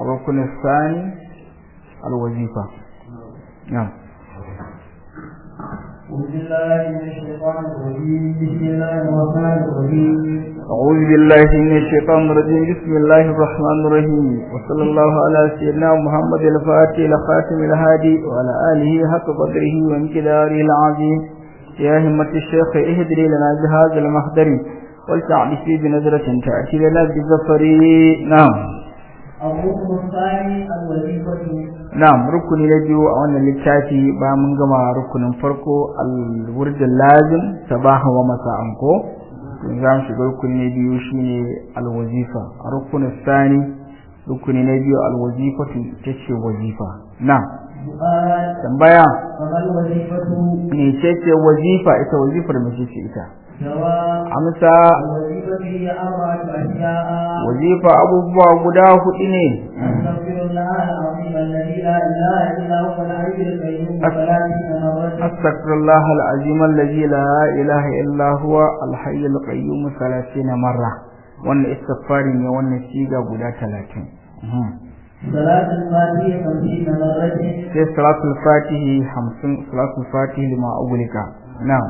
الركن الثاني الوظيفة نعم أعوذ بالله من الشيطان الرجيم بسم الله الرحمن الرحيم وصلى الله على سيدنا محمد الفاتح لخاتم الهادي وعلى آله حق قدره وامتداره العظيم يا همة الشيخ اهدري لنا بهذا المحضر ولتعرف بنظرة تأتي لنا بظفر نعم الركن الثاني الوظيفة نعم ركن نبيو أولا للتاتي بامن جمع ركن فرقو الورد اللازم صباحا ومساء ko za mu shiga rukuni na biyu shine alwazifa a rukunin sani rukuni na biyu alwazifa ita ce wazifa na سؤال tambaya فما الوظيفة ne ce ce wazifa ita wazifar mace ce ita جواب amsa الوظيفة هي أربعة أشياء wazifa abubuwa guda hudu ne أستغفر الله العظيم الذي لا إله إلا هو الحي القيوم ثلاثين مرة أستغفر الله العظيم الذي لا إله إلا هو الحي القيوم ثلاثين مرة wannan istighfari ne wannan siga guda talatin صلاة الفاتحة خمسين مرة sai salatul fatihi hamsin salatul fatihi lima ugulika na'am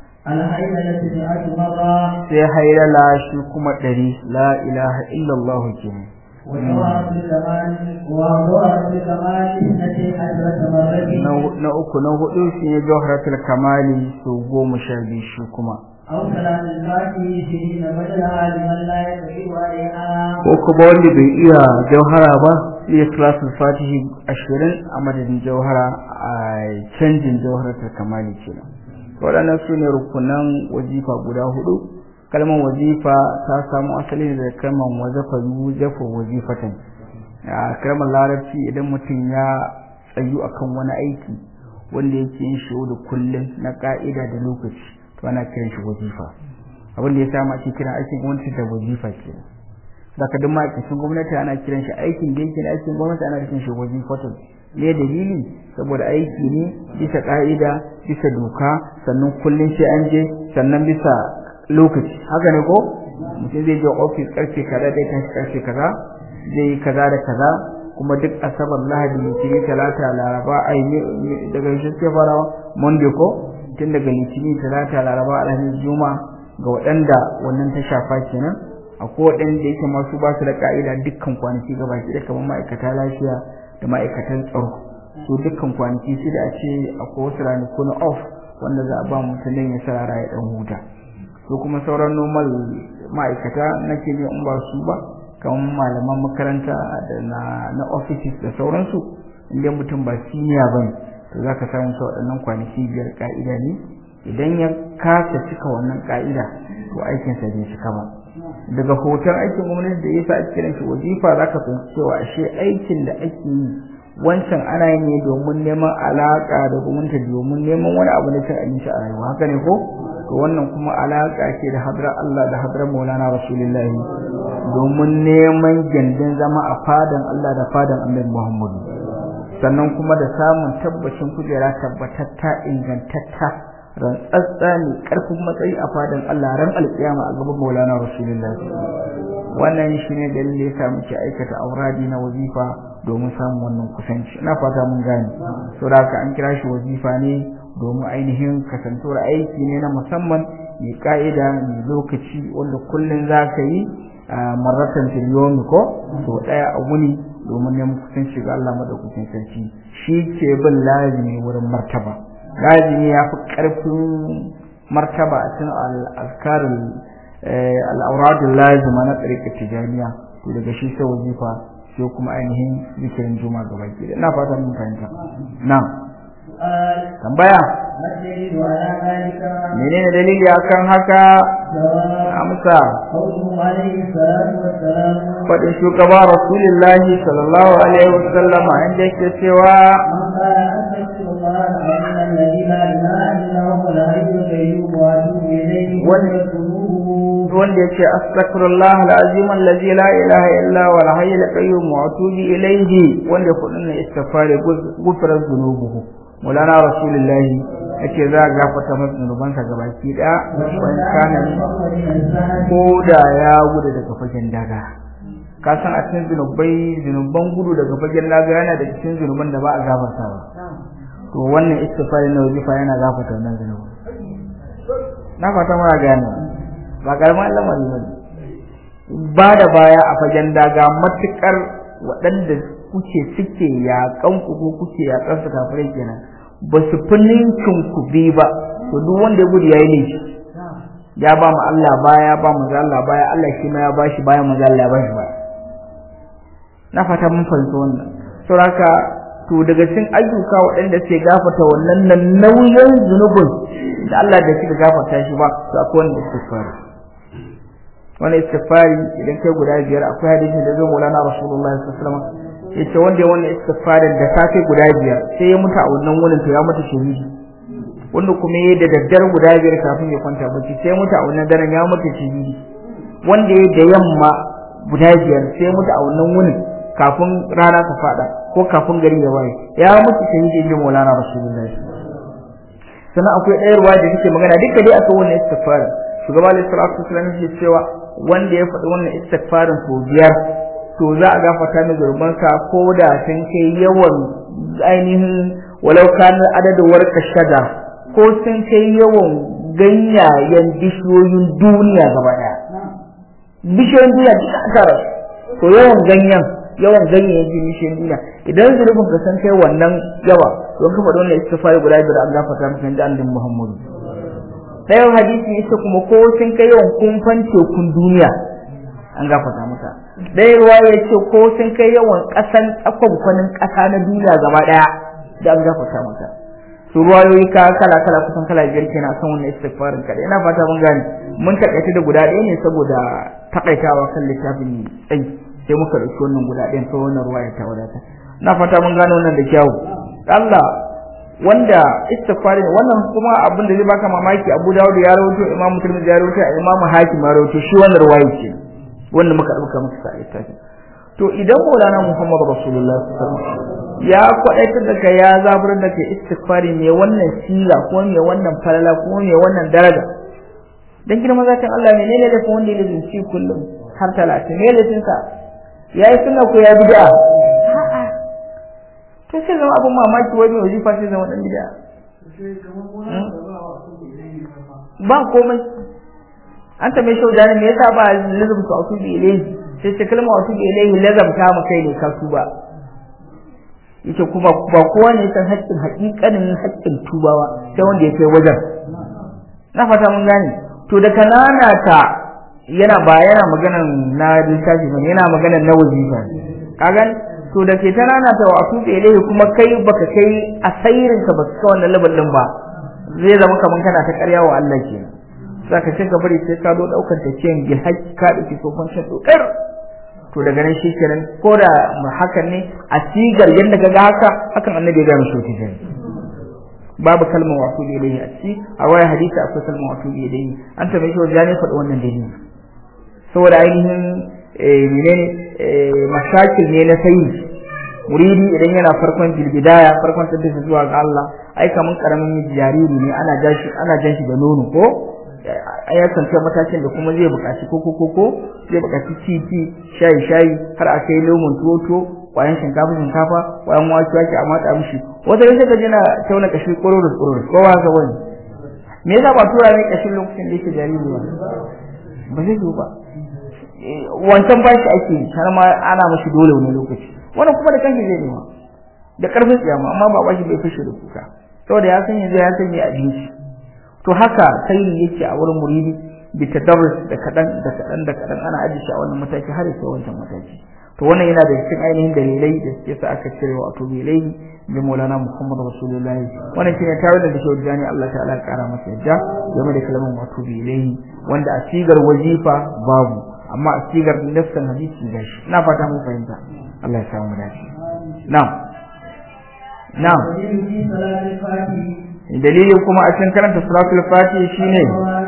الحيلة مئة مرة sai hailala shi kuma ɗari la ilaha illallah kenan وجوهرة الكمال وجوهرة الكمال اثنتي عشرة مرة na na uku na hudu shi ne jawharatul kamali su goma sha biyu shi kuma أو صلاة الفاتحة سنين بدلها لمن لا يقدر عليها ko kuma wanda bai iya jauhara ba iya salatul fatihi ashirin a madadin jauhara a canjin jauharatul kamali kenan waɗannan su ne rukunan wazifa guda hudu kalmar wazifa ta samu asali ne daga kalmar wazafa yuzafa wazifatan a kalmar larabci idan mutum ya tsayu akan wani aiki wanda yake yin shi da kullum na ka'ida da lokaci to ana kiran shi wazifa abin da ya sa ake kiran aikin gwamnati da wazifa kenan daga duk ma'aikacin gwamnati ana kiran shi aikin da yake na aikin gwamnati ana kiran shi wazifatun ne dalili saboda aiki ne bisa ka'ida bisa doka sannan kullum sai an je sannan bisa lokaci haka ne ko mutum zai je ofis karfe kaza zai tashi karfe kaza zai yi kaza da kaza kuma duk asabar lahadi litinin talata laraba ai daga shi sai farawa monday ko tun daga litinin talata laraba alhamis juma ga waɗanda wannan ta shafa kenan akwai waɗanda yake masu ba su da ka'ida dukkan kwanaki gaba ki da kamar ma'aikata lafiya da ma'aikatan tsaro su dukkan kwanaki sai da a ce akwai wasu ranaku na off wanda za a ba mutum ya sarara ya dan huta su kuma sauran normal ma'aikata na ke ne in ba su ba kamar malaman makaranta da na na offices da sauransu inda mutum ba senior bane to zaka samu su waɗannan kwanaki biyar ka'ida ne idan ya kasa cika wannan ka'ida to aikinsa bai cika ba daga hoton aikin gwamnati da yasa ake kiran shi wazifa zaka fahimci cewa ashe aikin da ake yi wancan ana yin ne domin neman alaka da gwamnati domin neman wani abu na cin abinci a rayuwa haka ne ko to wannan kuma alaka ce da hadrar Allah da hadrar Maulana Rasulullahi domin neman gindin zama a fadan Allah da fadan Annabi Muhammadu sannan kuma da samun tabbacin kujera tabbatatta ingantatta rantsatsa ne karfin matsayi a fadan Allah ran alkiyama a gaban Maulana Rasulullah wannan shine dalilin yasa muke aikata auradi na wazifa domin samun wannan kusanci ina fata mun gane saboda haka an kira shi wazifa ne domin ainihin kasantuwar aiki ne na musamman mai ka'ida mai lokaci wanda kullun zaka yi marratan fil ko to daya a wuni domin neman kusanci ga Allah madaukakin sarki shi ke bin lazimi wurin martaba lazimi ya fi ƙarfin martaba a cikin al'askarin al'auradun lazima na tsarki tijaniya to daga shi sai wazifa sai kuma ainihin zikirin juma gaba ki ina fata mun fahimta na tambaya menene dalili akan haka amsa faɗin shugaba rasulullahi sallallahu alaihi wasallam inda yake cewa wanda yake astaghfirullah alazim allazi la ilaha illa huwa al-hayyul qayyum wa atubu ilayhi wanda kudin ne istighfar gufrar zunubuhu mulana rasulullahi yake za a gafarta masa zunubansa gabaki daya wani kana ko da ya gudu daga fagen daga ka san a cikin zunubai zunuban gudu daga fagen laga yana da cikin zunuban da ba a gafarta ba to wannan istighfari na wajifa yana gafarta wannan zunubi na fata mara gane ba karamin lamari ba ba da baya a fagen daga matukar waɗanda kuke suke yaƙan ku ko kuke yaƙan su kafirai kenan ba su fi ninkin ku bi ba to duk wanda ya gudu yayi ne ya ba mu Allah baya ba mu Allah baya Allah shi ma ya bashi baya mu Allah ya bashi baya na fata mun fahimci wannan saboda to daga cikin ayyuka waɗanda suke gafarta wannan nan nauyin zunubin da Allah da suka gafarta shi ba to akwai wanda istighfari wani istighfari idan kai guda biyar akwai hadisi da zai Maulana Rasulullahi sallallahu alaihi wasallam yace wanda ya wannan istighfarin da safe guda biyar sai ya mutu a wannan wurin to ya mutu shahidi wanda kuma yayi da daddare guda biyar kafin ya kwanta bacci sai ya mutu a wannan daren ya mutu shahidi wanda yayi da yamma guda biyar sai ya mutu a wannan wurin kafin rana ta fada ko kafin gari ya waye ya mutu shahidi inda Maulana Rasulullahi sannan akwai ɗaya ruwa da take magana duka dai akan wannan istighfarin shugaba alaihi salatu wasallam yake cewa wanda ya faɗi wannan istighfarin sau biyar to za a gafarta mai zurbansa ko da sun kai yawan ainihin walau kana adadin warka shada ko sun kai yawan ganyayen bishiyoyin duniya gaba ɗaya bishiyoyin duniya duka a tara to yawan ganyen yawan ganyayen bishiyoyin duniya idan zurfin ka san kai wannan yawa don ka faɗi wannan istighfari guda biyar an gafarta maka da annabi Muhammadu ɗayan hadisi ita kuma ko sun kai yawan kumfan tekun duniya an gafarta maka ɗaya ruwa ya ce ko sun kai yawan ƙasan tsakwankwanin ƙasa na duniya gaba ɗaya da an gafarta maka su ruwayoyi ka kala kala kusan kala biyar kenan kan wannan istighfarin kaɗai ina fata mun gane mun taƙaita da guda ɗaya ne saboda taƙaitawa kan littafin tsayi sai muka ɗauki wannan guda ɗayan sai wannan ruwa ya ta wadata ina fata mun gane wannan da kyau Allah wanda istighfari ne wannan kuma abin da zai baka mamaki Abu Dawud ya rawaito Imam Muslim ya rawaito Imam Hakim ya rawaito shi wannan ruwayi ce wanda muka dauka muka sa littafi to idan Maulana Muhammad Rasulullah sallallahu alaihi wasallam ya kwadaitar da kai ya zabar da kai istighfari ne wannan sila ko ne wannan falala ko ne wannan daraja dan girman zatin Allah ne ne da wanda ya zinci kullum har 30 ne da sa yayi sunna ko ya bid'a to sai zama abin mamaki wai mai wajifa sai zama dan bid'a ba komai an ta mai shaudani me yasa ba lazum su autu bi ilayhi sai ce kalma autu bi ilayhi lazam ta mu kai ne ka tuba yace kuma ba kowa ne san haƙƙin haƙiƙanin haƙƙin tubawa sai wanda ya kai wajen na fata mun gane to da kanana ta yana ba yana maganan na littafi ba yana maganan na wajifa ka gani to da ke ta rana ta wa tuɓe ilaihi kuma kai baka kai asairin ka baka kai wannan labar din ba zai zama kaman kana ta ƙarya wa Allah ke saka sai ka bari sai ka zo daukar ta ciyan bil haqqi ka dauki sofan shan dokar to daga nan shi kenan ko da hakan ne a sigar yanda kaga haka hakan annabi ya ga mishi wuce jini babu kalmar wa tuɓe ilaihi a ci a waya hadisi akwai kalmar wa tuɓe ilaihi an taɓa shi wajen faɗi wannan dalili saboda ainihin menene mashakil ne na sayi muridi idan yana farkon bilbidaya farkon tabbata zuwa ga Allah ai kaman karamin jariri ne ana jashi ana jan shi da nono ko ya kanta matakin da kuma zai buƙaci koko koko zai buƙaci titi shayi shayi har a kai lemon toto kwayan shinkafa shinkafa kwayan wake wake a matsa mishi wata yau ka jina tauna kashi kororo kororo ko ba ka wani me yasa ba tura ne kashin lokacin da yake jariri ba ba zai zo ba wancan ba shi ake har ma ana mashi dole wani lokaci wannan kuma da kanki zai nema da karfin tsiyama amma ba bashi bai fashe da kuka saboda ya san yanzu ya san me abinci to haka sai yake a wurin muridi bi tadarrus da kadan da kadan da kadan ana aji shi a wannan mataki har sai wancan mataki to wannan yana da cikin ainihin dalilai da suke sa aka cire wa to bilai bi Maulana Muhammad Rasulullahi wannan shine tare da shi jani Allah ta'ala ya kara masa yadda game da kalmar wato bilai wanda a sigar wajifa babu amma a sigar nafsan hadisi da shi ina fata mun fahimta Allah ya samu dace na'am na'am dalili kuma a cikin karanta suratul fatih shine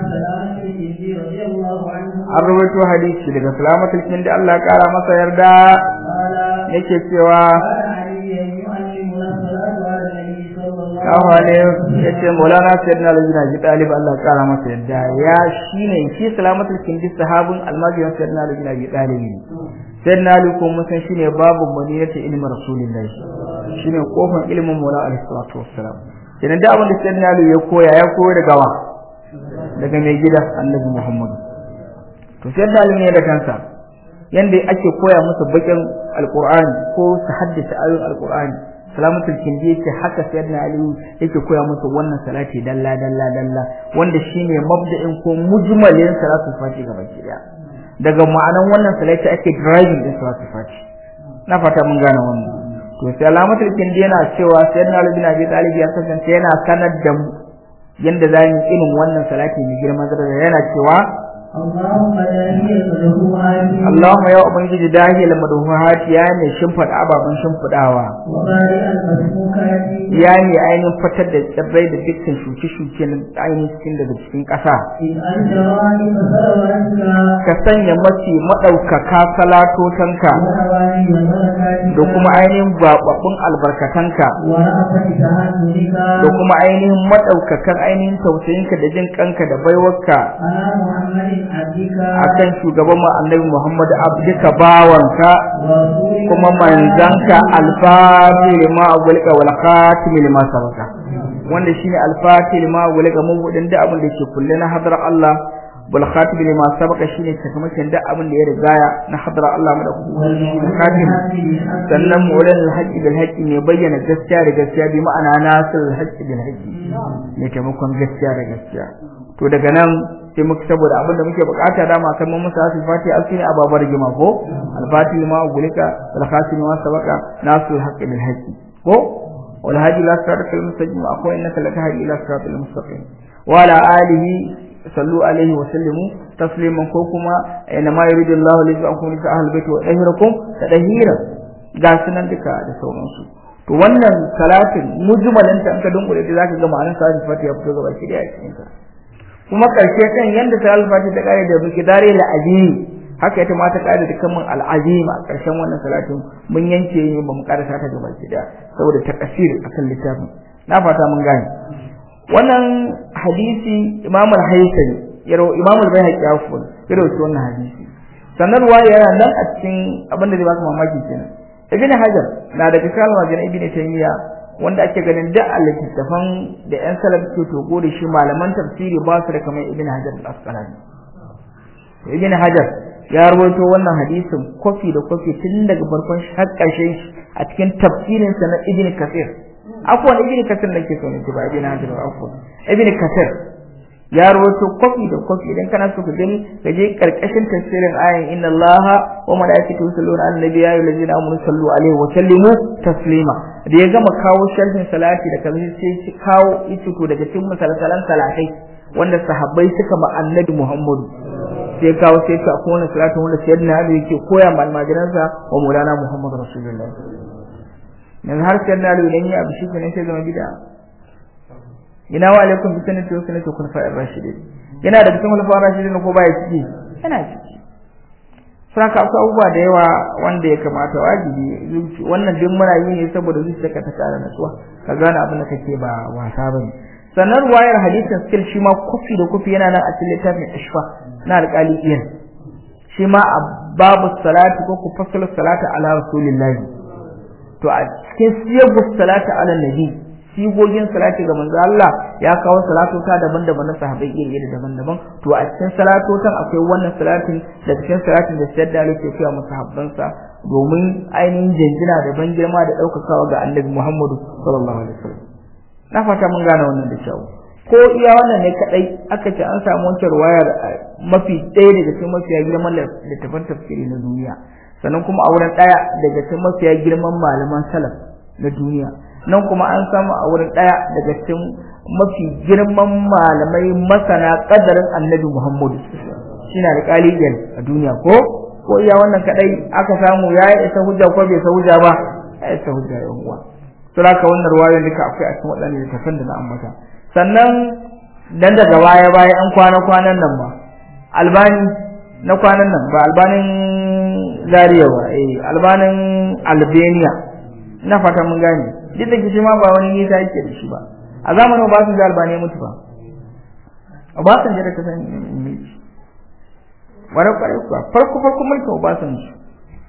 an rawaito hadisi daga salamatul kin da Allah ya kara masa yarda yake cewa Kawo ne ya ce Maulana Sayyidina Ali bin Abi Talib Allah ya kara masa yadda ya shine shi salamatul kindi sahabin almajirin Sayyidina Ali bin Abi Talib sai na ali ko mun san shine babu maniyata ilmi rasulullahi shine kofar ilmin mula alaihi salatu wassalam idan da abin da sai na ali ya koya ya koyo daga wa daga mai gida annabi muhammad to sai na ali ne da kansa yanda ake koya musu bakin alqur'ani ko su haddace ayoyin alqur'ani salamatul kindi yake haka sayyidina ali yake koya musu wannan salati dalla dalla dalla wanda shine mabda'in ko mujmalin salatul fati gaba daya daga ma'anan wannan salati ake driving din salatul fati na fata mun gane wannan to salamatul kindi yana cewa sayyidina ali bin abi talib ya kasance yana sanar da mu yanda zamu irin wannan salati mai girma da yana cewa اللهم داهي المدهوات Allahumma ya ubangiji dahil madhuhat ya ne shimfida ababan shimfidawa وبارئ المسموكات ya ne ainihin fitar da tsirrai da dukkan shuke-shuke na ainihin cikin daga cikin ƙasa إذ أنت رائد ثروتك ka sanya mafi maɗaukaka salatotanka وحوالي ملكاتك da kuma ainihin gwaɓaɓɓun albarkatanka ورأفة تهانك da kuma ainihin maɗaukakan ainihin tausayinka da jin kanka da baiwarka على محمد عبدك akan shugaban mu annabi Muhammad abdika bawanka ورسولك kuma manzanka alfatih lima agulika wal khatim lima sabaka wanda shine alfatih lima agulika mabudin da abin da ke kulle na hadar Allah wal khatim lima sabaka shine sakamakon da abin da ya rigaya na hadar Allah mu da kuma shine khatim sannan mu'lan al-haqqi bil haqqi ne bayyana gaskiya da gaskiya bi ma'ana nasir al-haqqi bil haqqi ne taimakon gaskiya da gaskiya to daga nan sai muka saboda abin da muke bukata dama kan mun musa asul fati asini ababar gima ko al-fati ma gulika wal khatim ma sabaka nasir al-haqqi bil haqqi ko wal hadi la sirata al-mustaqim akwai innaka latahdi ila siratal mustaqim wa ala alihi sallu alaihi wa sallimu tasliman ko kuma inna ma yuridu Allahu li yu'akum li ahlil bait wa yahirakum tadhira ga sunan duka da sauransu to wannan salatin mujmalan ta ka dunkule da zaka ga ma'anar salatin fatiha fito gaba ki da cikin ta kuma karshe kan yanda salatin fatiha ta kare da biki dare la azimi haka ita ma ta kare da kaman al azim a karshen wannan salatin mun yanke ne ba mu karasa ta gaba ki da saboda takasir akan littafin na fata mun gane wannan hadisi Imam al-Haythami yaro Imam al-Baihaqi afwan yaro wannan hadisi sanarwa yana nan a cikin abin da zai baka mamaki kenan Ibn Hajar na daga cikin wajen Ibn Taymiyyah wanda ake ganin da littattafan da ƴan salaf ke togo da shi malaman tafsiri ba su da kamar Ibn Hajar al-Asqalani Ibn Hajar ya rawaito wannan hadisin kofi da kofi tun daga farkon har ƙarshen a cikin tafsirinsa na Ibn Kathir afwan ibn kasir nake so ne ba ibn hajar afwan ibn kasir ya rawaito kofi da kofi idan kana so ka gani ka je karkashin tafsirin ayan inna allaha wa malaikatahu yusalluna ala nabiyyi ya ayyuhallazina amanu sallu alaihi wa sallimu taslima da ya gama kawo sharhin salati da kaza sai shi kawo ita to daga cikin misalsalan salatai wanda sahabbai suka ma annabi muhammadu sai kawo sai ta akwai wannan salatin wanda sayyidina ali yake koya ma almajiransa wa maulana muhammadu rasulullahi yanzu har sai na lura ni abu shi ne sai zama bid'a ina wa alaikum bi sunnati wa sunnati khulafa'ir rashidin yana da cikin khulafa'ir rashidin ko baya ciki yana ciki saka akwai abubuwa da yawa wanda ya kamata wajibi zuci wannan duk muna yi ne saboda zuciyarka ta kara natsuwa ka gane abin da kake ba wasa bane sannan ruwayar hadisin skill shi ma kufi da kufi yana nan a cikin littafin ishfa na alƙali iyan shi ma a babu salati ko ku fassala salata ala rasulillahi to a cikin siyagu salati ala nabi sigogin salati ga manzo Allah ya kawo salatota daban-daban na sahabbai iri iri daban-daban to a cikin salatotan akwai wannan salatin da cikin salatin da sayyid da yake koya masa habbansa domin ainihin jinjina da ban girma da daukakawa ga annabi Muhammadu sallallahu alaihi wasallam na fata mun gane wannan da kyau ko iya wannan ne kadai aka ce an samu wancan ruwayar mafi ɗaya daga cikin mafiya girman littafan tafsiri na duniya sannan kuma a wurin ɗaya daga cikin mafiya girman malaman salaf na duniya nan kuma an samu a wurin ɗaya daga cikin mafi girman malamai masana ƙadarin annabi muhammadu shine da ƙalibiyar a duniya ko ko iya wannan kadai aka samu ya yi isa hujja ko bai isa hujja ba ya isa hujja ya uwa to haka wannan ruwayoyin duka akwai a cikin waɗannan littafan da na ambata sannan dan daga baya baya an kwana kwanan nan ba albani na kwanan nan ba albanin Zaria ba eh albanin Albania ina fata mun gane duk da kishi ma ba wani nisa yake da shi ba a zamanin Obasanjo da Albania mutu ba Obasanjo da ka san me wani kwarai kuwa farko farko mulkin Obasanjo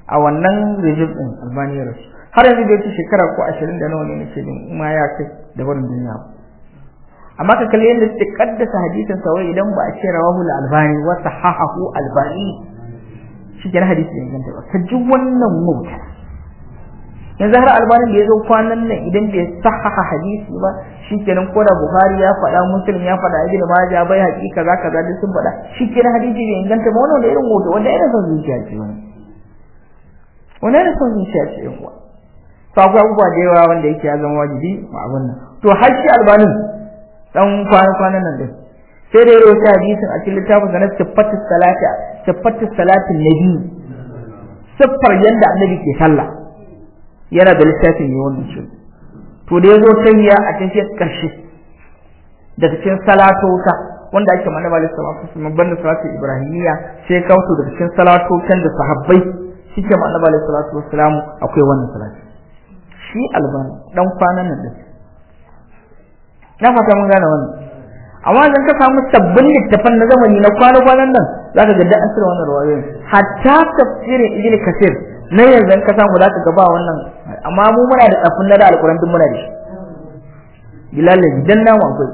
a wannan regime din albani ya rasu har yanzu bai ci shekara ko ashirin da nawa ne nake jin ma ya kai da barin duniya amma ka kalli yadda suke kaddasa hadisin sa wai idan ba a ce rawahu albani wa sahahahu albani shi kenan hadisi ne ganta ba ka ji wannan mauta yanzu har albanin da ya zo kwanan nan idan bai sahaha hadisi ba shi kenan ko da buhari ya faɗa muslim ya faɗa ibn majah bai haƙi kaza kaza duk sun faɗa shi kenan hadisi bai inganta ba wannan da irin hoto wanda irin son zuciya ce wani wani irin son zuciya ce yan uwa to akwai abubuwa da yawa wanda yake ya zama wajibi ma abun nan to har shi albanin dan kwana kwanan nan din sai da ya rawaita hadisin a cikin littafin sa na sifatu salati sifatu salatin nabi siffar yanda annabi ke sallah yana da littafin ne wannan shi to da yazo tayya a tafiyar karshe daga cikin salatota wanda ake manaba da salatu sun banda salatu ibrahimiya sai kauto daga cikin salatotan da sahabbai shike manaba da salatu wassalamu akwai wannan salati shi albani dan kwanan nan din na fata mun gane wannan amma idan ka samu sabbin littafan na zamani na kwana-kwanan nan zaka ga da asir wannan rawayoyin hatta tafsirin ibn kasir na yanzu ka samu zaka ga ba wannan amma mu muna da tsafin na da alquran din muna da shi bilal dan namu akwai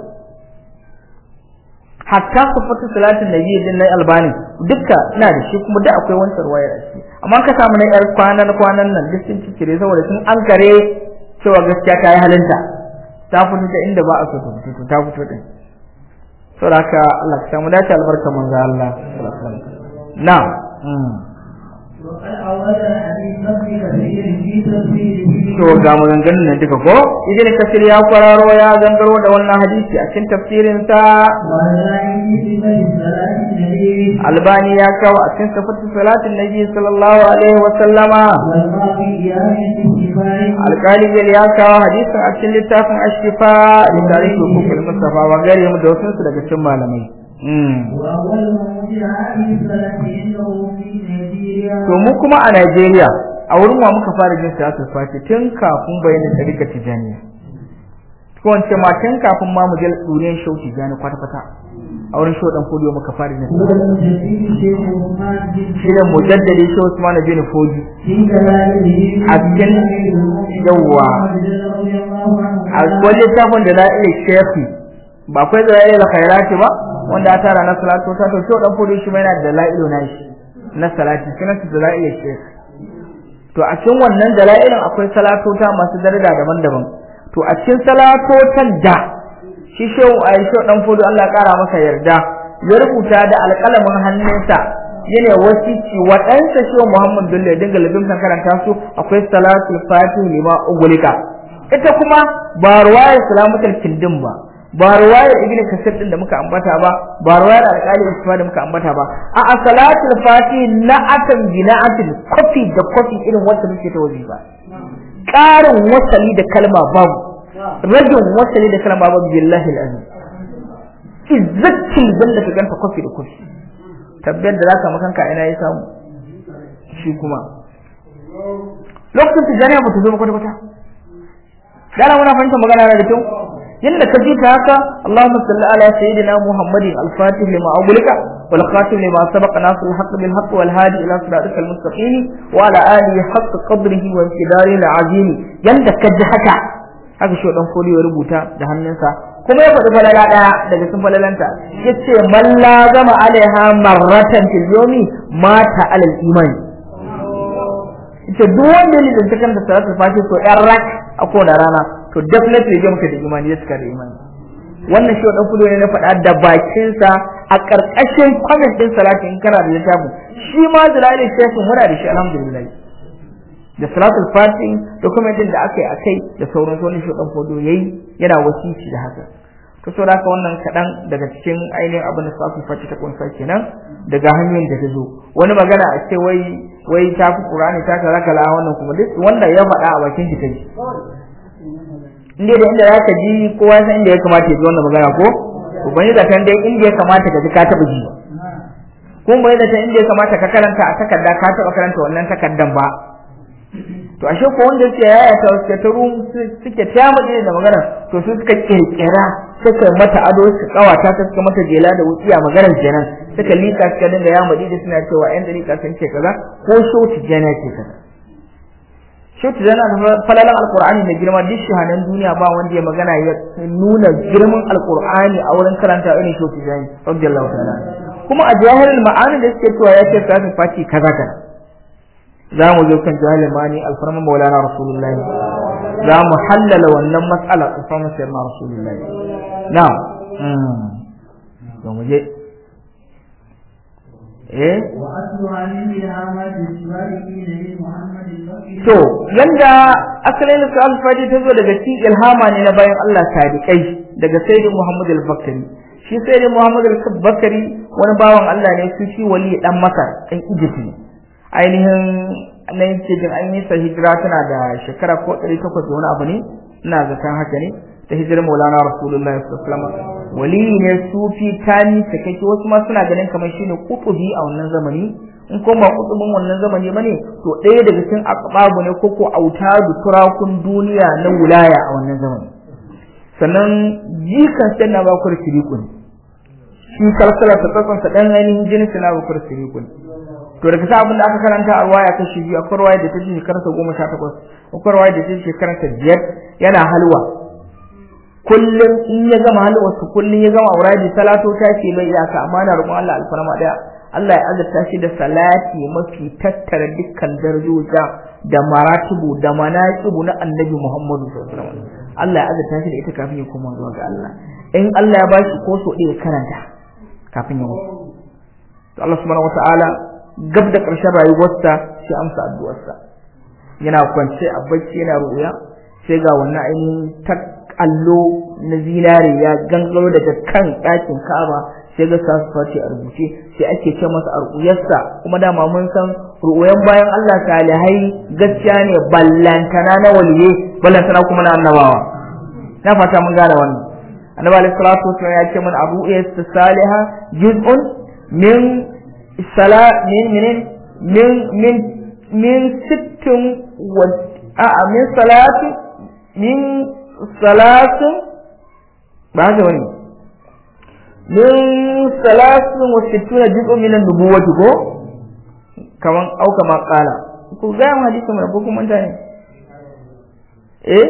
hatta sifatu salatin nabi din na albani dukka ina da shi kuma da akwai wancan ruwayar a ciki amma ka samu na yar kwanan kwanan nan duk sun cikire saboda sun an kare cewa gaskiya ta yi halinta ta fito ta inda ba a so ta fito ta fito din saboda haka Allah ka samu dace albarka manzo Allah sallallahu alaihi wasallam na'am to ga maganganun nan duka ko idan kasir ya kwararo ya gangaro da wannan hadisi a cikin tafsirin sa albani ya kawo a cikin sifatu salatin nabi sallallahu alaihi wa sallama alkali bil ya kawo hadisin a cikin littafin ashifa da tarihi hukukul mustafa wa gare mu da wasu daga cikin malamai to mu kuma a Najeriya a wurin wa muka fara jin siyasar fati tun kafin bayanin tsarika tijaniya ko wance ma tun kafin ma mu je duniyar shau tijani kwata kwata a wurin shau dan fodiyo muka fara jin shi da mujaddadi shi Usman bin Fodi a cikin yawa a wani littafin da la'ilai shefi ba akwai da la'ilai khairati ba wanda ya tara na salatu ta to shau dan fodiyo shi ma yana da la'ilu na shi na salati sunan su dala'ilin shekh to a cikin wannan dala'ilin akwai salatota masu daraja daban-daban to a cikin salatotan da shi shehu Aisha dan fudu Allah ya kara masa yarda ya rubuta da alƙalamin hannunsa yana wasici waɗansa shehu Muhammad Bello ya dinga lazimtan karanta su akwai salatul fatih lima ugulika ita kuma ba ruwayar salamatul kindin ba ba ruwayar ibnu kasir din da muka ambata ba ba ruwayar alƙali usman da muka ambata ba a salatul fati na'atan bina'atin kofi da kofi irin wanda muke ta waje ba ƙarin wasali da kalma babu rajin wasali da kalma babu billahi alazim izzatin banda ka ganta kofi da kofi tabbiyar da zaka makanka ina ya samu shi kuma lokacin tijaniya ba ta zo ba kwata-kwata dala muna fahimtar magana da kyau yanda ka ji ta haka Allahumma salli ala sayyidina Muhammadin al-Fatih lima aghlika wal khatim lima sabaqa nasr al-haqq bil haqq wal hadi ila siratikal mustaqim wa ala alihi haqq qadrihi wa inqidari al-azim yanda ka ji haka haka shi dan koli ya rubuta da hannunsa kuma ya faɗi falala ɗaya daga cikin falalanta yace man la zama alaiha marratan fil yawmi mata alal imani ita duk wanda ya lizanta kan da salatul fatih ko yan rak a kowane rana to definitely ya muka da imani ya cika da imani wannan shi wadan fulo ne na faɗa da bakinsa a ƙarƙashin comment din salati in kana da littafin shi ma zalali shefin muna da shi alhamdulillah da salatul fatih da kuma din da aka yi akai da sauran sauran shi wadan fulo yayi yana wasici da haka to saboda haka wannan kaɗan daga cikin ainihin abin da salatul fatih ta kunsa kenan daga hanyoyin da ta zo wani magana a ce wai wai ta fi qur'ani ta kaza kala wannan kuma duk wanda ya faɗa a bakin shi kai inda da inda zaka ji kowa san inda ya kamata ya ji wannan magana ko to bani da kan dai inda ya kamata ka ji ka taba ji kuma bani da kan inda ya kamata ka karanta a takarda ka taba karanta wannan takardan ba to ashe ko wanda yake yaya ta suke ta rum suke ta mu da magana to su suka kirkira suka mata ado suka kawata ta suka mata jela da wutsiya maganar kenan suka lika suka dinga ya madi da suna cewa yan dariƙa sun ce kaza ko shoti jana ce kaza shoti jana da falalan alqur'ani da girma duk shahanan duniya ba wanda ya magana ya nuna girman alqur'ani a wurin karanta irin shoti jana radiyallahu ta'ala kuma a jahilul ma'ani da suke cewa ya ce salatul fati kaza kaza za mu zo kan jahilul ma'ani alfarma maulana rasulullahi za mu hallala wannan matsala alfarma sayyidina rasulullahi na'am to mu je eh وأصلها من إلهامات الصالحين من محمد البكر to yanda asalin su alfadi ta zo daga cikin ilhama ne na bayan Allah sadiqai daga sayyidin Muhammad al-Bakari shi sayyidin Muhammad al-Bakari wani bawan Allah ne su shi wali dan Masar dan Egypt ne ainihin nan yake jin an yi sa hijira tana da shekara ko 800 da wani abu ne ina zaton haka ne ta hijirar Maulana Rasulullahi sallallahu alaihi wasallam wali ne sufi tani sakake wasu ma suna ganin kamar shine kutubi a wannan zamani in ko ba kutubin wannan zamani bane to ɗaya daga cikin aqbabu ne ko ko autadu turakun duniya na wilaya a wannan zamani sannan jikan sai na bakur sirikun shi kalkala ta tsatsan sa dan ainihin jinin sai na bakur sirikun to daga sa abin da aka karanta a ruwaya ta shi biyu akwai ruwaya da ta ce shekarar sa goma sha takwas akwai ruwaya da ta ce shekarar sa biyar yana halwa kullum in ya gama halwa su kullum ya gama auradi salato ta ce bai iyaka amma na roƙon Allah alfarma daya Allah ya azurta shi da salati mafi tattara dukkan darajoja da maratibu da manaqibu na Annabi Muhammadu sallallahu alaihi wasallam Allah ya azurta shi da ita kafin ya koma zuwa ga Allah in Allah ya bashi ko so ɗaya karanta kafin ya mutu to Allah subhanahu wataala gab da ƙarshen rayuwarsa sai amsa addu'arsa yana kwance a bacci yana ruya sai ga wannan ainihin ta allo na zinare ya gangaro daga kan ɗakin Ka'aba sai ga sa face a rubuce sai ake ce masa arƙuyarsa kuma dama mun san ru'uyan bayan Allah salihai gaskiya ne ballantana na waliye ballantana kuma na annabawa na fata mun gane wannan annabi alaihi salatu wasallam ya ce mana abu ya saliha juz'un min sala min min min min min sittin wa a min salati min salatin ba haka wani min salatin wa sittuna juz'un min an-nubuwwati ko kaman au kama qala ku ga mu hadisi mun ko kuma mutane eh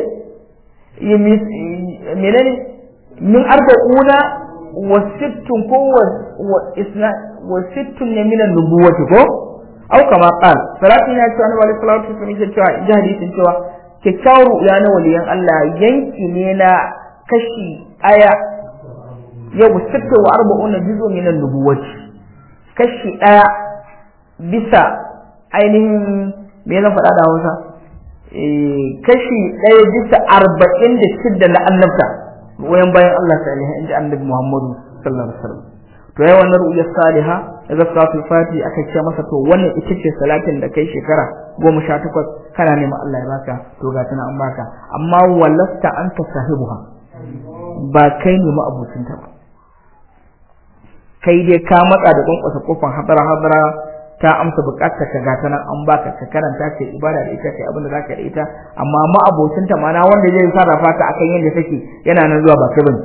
menene min arba'una wa sittun ko wa isna wa sittun ne min an-nubuwwati ko au kama qala salatin ya ce annabi sallallahu alaihi wasallam ya ce a hadisin cewa kyakkyawar ru'ya na waliyan Allah yanki ne na kashi aya yau sitta wa arba'un juzu min an-nubuwwati kashi daya bisa ainihin me zan faɗa da Hausa eh kashi daya bisa arba'in da shidda na annabta wayan bayan Allah salihin inda annabi Muhammadu sallallahu alaihi wasallam to yayi wannan ru'ya saliha daga salatul fati aka ce masa to wannan ita ce salatin da kai shekara goma sha takwas kana neman Allah ya baka to ga tana an baka amma walasta anta sahibuha ba kai ne ma'abucinta ba kai dai ka matsa da kwankwasa kofar hadara hadara ta amsa bukatar ka gata nan an baka ka karanta ce ibada da ita kai abin da zaka da ita amma ma'abocinta mana wanda zai sarrafa ta akan yadda take yana nan zuwa ba kai bane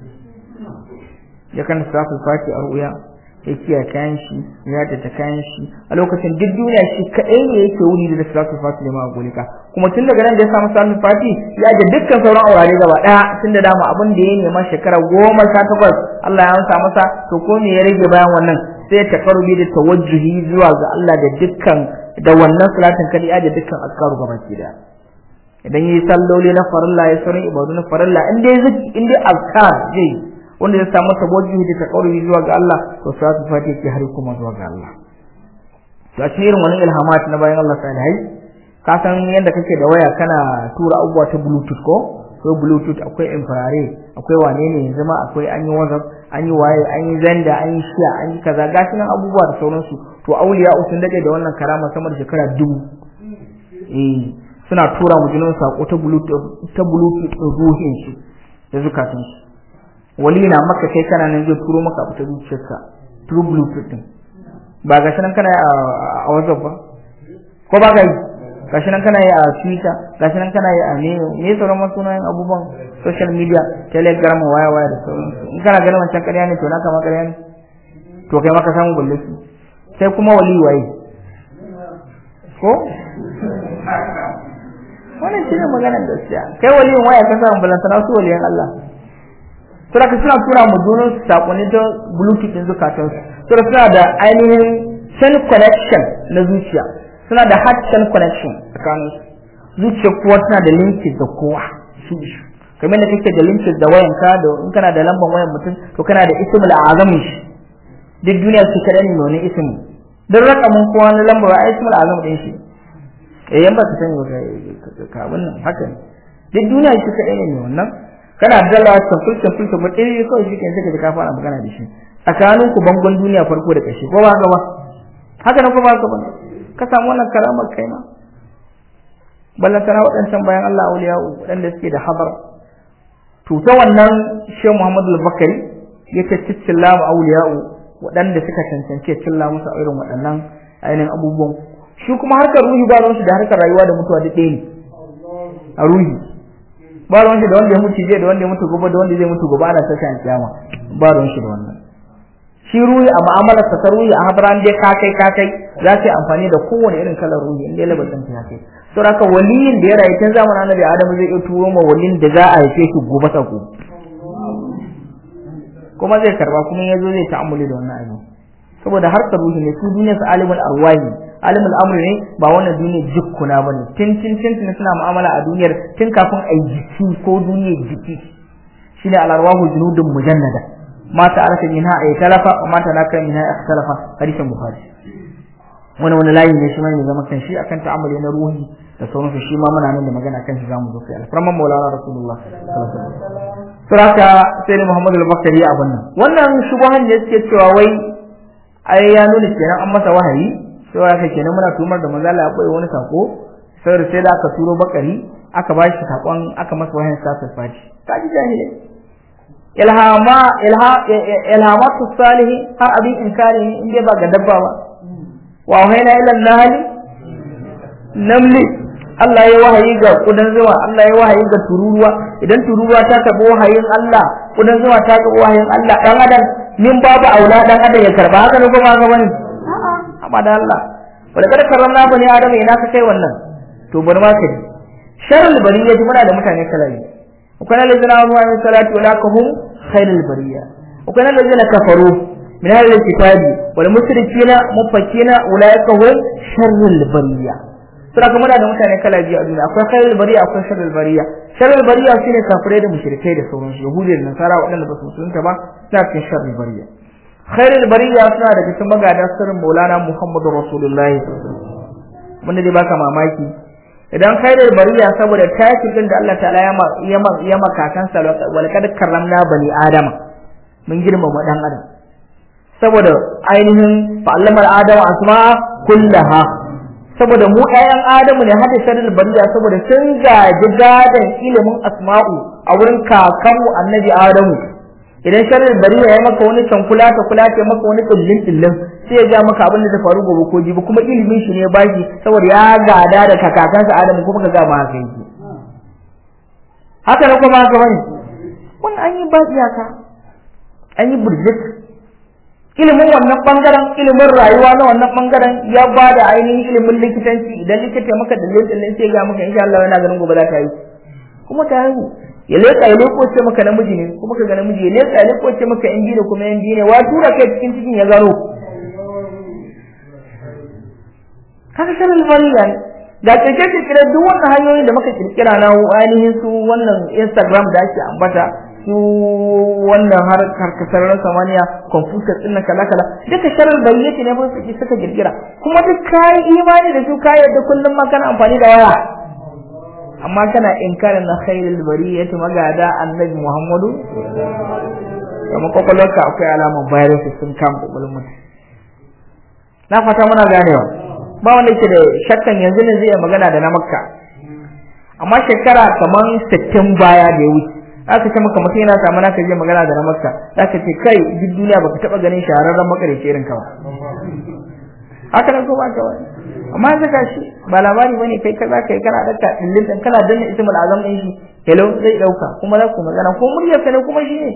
ya kan safin fati a ruya ya kiyaye kayan shi ya ta kayan shi a lokacin duk duniya shi kadai ne yake wuri da salatul fati ma golika kuma tun daga nan da ya samu salatul fati ya ga dukkan sauran aurare gaba daya tun da dama abin da ya nema shekara goma sha takwas Allah ya amsa masa to ko me ya rage bayan wannan sai ya takarubi da tawajjuhi zuwa ga Allah da dukkan da wannan salatin kadi ya da dukkan askaru gaba ki da idan yi salloli na farilla ya sauran ibadu na farilla in dai zaki in dai azkar zai wanda ya samu tawajjuhi da taqarrubi zuwa ga Allah to salatu fatiha ke har kuma zuwa ga Allah to a cikin wani ilhamat na bayan Allah salihai ka san yadda kake da waya kana tura abubuwa ta bluetooth ko akwai bluetooth akwai infrared akwai wane ne yanzu ma akwai an yi whatsapp an yi waye an yi zanda an yi shiya an yi kaza gashi nan abubuwa da sauransu to auliya sun dade da wannan karama sama da shekara dubu eh suna tura mu jinin sako ta bluetooth ta bluetooth ruhin shi da zukatun shi wali na maka kai kana nan zai turo maka abu ta zuciyarka through bluetooth din ba ga sanan kana a WhatsApp ba ko ba ga yi gashi nan kana yi a twitter gashi nan kana yi a ne me sauran masu sunayen abubuwan social media telegram waya waya da sauransu in kana ganin wancan ƙarya ne to naka ma ƙarya ne to kai maka samu balle su sai kuma wali waye ko wannan shine maganar gaskiya kai waliyin waya ka samu balantana su waliyan Allah sura ka suna tura mu junan sakonni ta bluetooth din zukatan su sura suna da ainihin cell connection na zuciya suna da heart cell connection tsakanin su zuciya kuwa suna da linkage da kowa su shi kamar da kake da linkage da wayanka da in kana da lambar wayan mutum to kana da ismul azamin shi duk duniya su kaɗan ne wani ismi duk rakamin kowa na lambar wa ismul azam din shi eh yan ba ka sani ba ka wannan haka ne duk duniya su kaɗan ne wannan kana dalawa tafsir tafsir tafsir ɗaya kawai shi kenan sai ka ka fara magana da shi tsakanin ku bangon duniya farko da ƙarshe ko ba haka ba haka nan ko ba haka ba ka samu wannan karamar kai ma ballan sana waɗancan bayan Allah auliya waɗanda suke da habar to ta wannan Shehu Muhammadu al-Bakari ya ta ciccilla mu auliya'u waɗanda suka cancance cilla musu irin waɗannan ainihin abubuwan shi kuma harkar ruhi ba ruwan shi da harkar rayuwa da mutuwa duk ɗaya ne a ruhi ba ruwan shi da wanda ya mutu jiya da wanda ya mutu gobe da wanda zai mutu gobe ana saka an kiyama ba ruwan shi da wannan shi ruhi a mu'amalar sa ruhi a habran dai ka kai ka kai za ka yi amfani da kowane irin kalar ruhi in dai labarin ta kai saboda haka waliyin da ya rayu tun zamanin annabi adamu zai iya turo ma waliyin da za a haife shi gobe sako kuma zai karba kuma yazo zai ta'ammuli da wannan abin saboda harkar ruhi ne su duniyar su alimul arwahi alimul amri ne ba wannan duniyar jikkuna bane tun tun tun tun suna mu'amala a duniyar tun kafin a jiki ko duniyar jiki shine al arwahu junudun mujannada ma ta'araka minha ay talafa wa ma tanaka minha ikhtalafa hadisin bukhari wani wani layi ne shi ma ne zama kan shi akan ta'ammuli na ruhi da sauransu shi ma muna nan da magana kan shi zamu zo kai alfarman maulana rasulullah sallallahu alaihi wasallam suraka sai ne Muhammadu al-Bakari abin nan wannan shubuhan da suke cewa wai ai ya nuna kenan an masa wahayi sai haka kenan muna tumar da manzo Allah ya koyi wani sako sai sai da aka turo Bakari aka ba shi sakon aka masa wahayin sa fati kaji jahili ilhama ilha ilhamatu salihi har abin inkari in dai ba ga dabba ba wa wahayna ila nahli namli Allah ya wahayi ga kudan zuwa Allah ya wahayi ga tururuwa idan tururuwa ta tabo wahayin Allah kudan zuwa ta tabo wahayin Allah dan adam min babu aula dan adam ya karba haka ne kuma ga bane a'a amma da Allah wala kada karramna bani adam ina ka kai wannan to bari ma ka ji sharul bariyya muna da mutane kalabi akwai allazina amanu wa salatu wala kahum khairul bariyya akwai allazina kafaru min ahlil kitabi wal mushrikina mufakkina ulaika hum sharrul bariyya sura kuma da mutane kala biyu a duniya akwai khairul bariya akwai sharrul bariya sharrul bariya shine kafirai da mushrikai da sauransu yahudi da nasara waɗanda ba su musulunta ba suna cikin sharrul bariya khairul bariya suna daga cikin magada sirrin maulana muhammadu rasulullahi wanda dai baka mamaki idan khairul bariya saboda tashi din da Allah ta'ala ya ma ya makakan sa wal kad karramna bani adama mun girmama dan adam saboda ainihin fa'allamar adama asma kullaha saboda mu ƴaƴan Adamu ne hada sharri bariya saboda sun gaji gadan ilimin asma'u a wurin kakanmu annabi Adamu idan sharri bariya ya maka wani cankula ta kula ta maka wani kullin kullin sai ya ga maka abin da zai faru gobe ko jibi kuma ilimin shi ne baki saboda ya gada da kakansa Adamu kuma ka ga ma haka yake haka ne kuma haka bane wannan an yi ba iyaka an yi burjik ilimin wannan bangaren ilimin rayuwa na wannan bangaren ya ba da ainihin ilimin likitanci idan likita maka da lokacin sai ga maka insha Allah yana ganin gobe za ta yi kuma ta yi ya leka ya leko ce maka namiji ne kuma ka ga namiji ya leka ya leko ce maka yan biyu da kuma yan biyu ne wa tura kai cikin cikin ya gano kaga sanin fariya ne ga kirkire kirkire duk wannan hanyoyin da muka kirkira na ainihin su wannan Instagram da ake ambata su wannan har karkasar samaniya kwamfuta ɗin kala kala duka sharar bayyaki ne ba su suka girgira kuma duk kayi imani da su kayi da kullum ma kana amfani da waya amma kana inkarin na khairul bariyati magada annabi muhammadu kuma kwakwalwarka akwai alamar virus sun kama kwakwalwar mutum na fata muna ganewa ba wanda yake da shakkan yanzu ne zai magana da na makka amma shekara kamar sittin baya da ya wuce aka ce maka mutum yana samu naka je magana da na makka zaka ce kai duk duniya baka taba ganin shahararren makarici irin ka ba haka nan ko ba ka wani amma yanzu ga shi ba labari bane kai kaza kai kana daka dillin dan kana danna ismul azam din shi hello zai dauka kuma za ku magana ko muryar sa ne kuma shi ne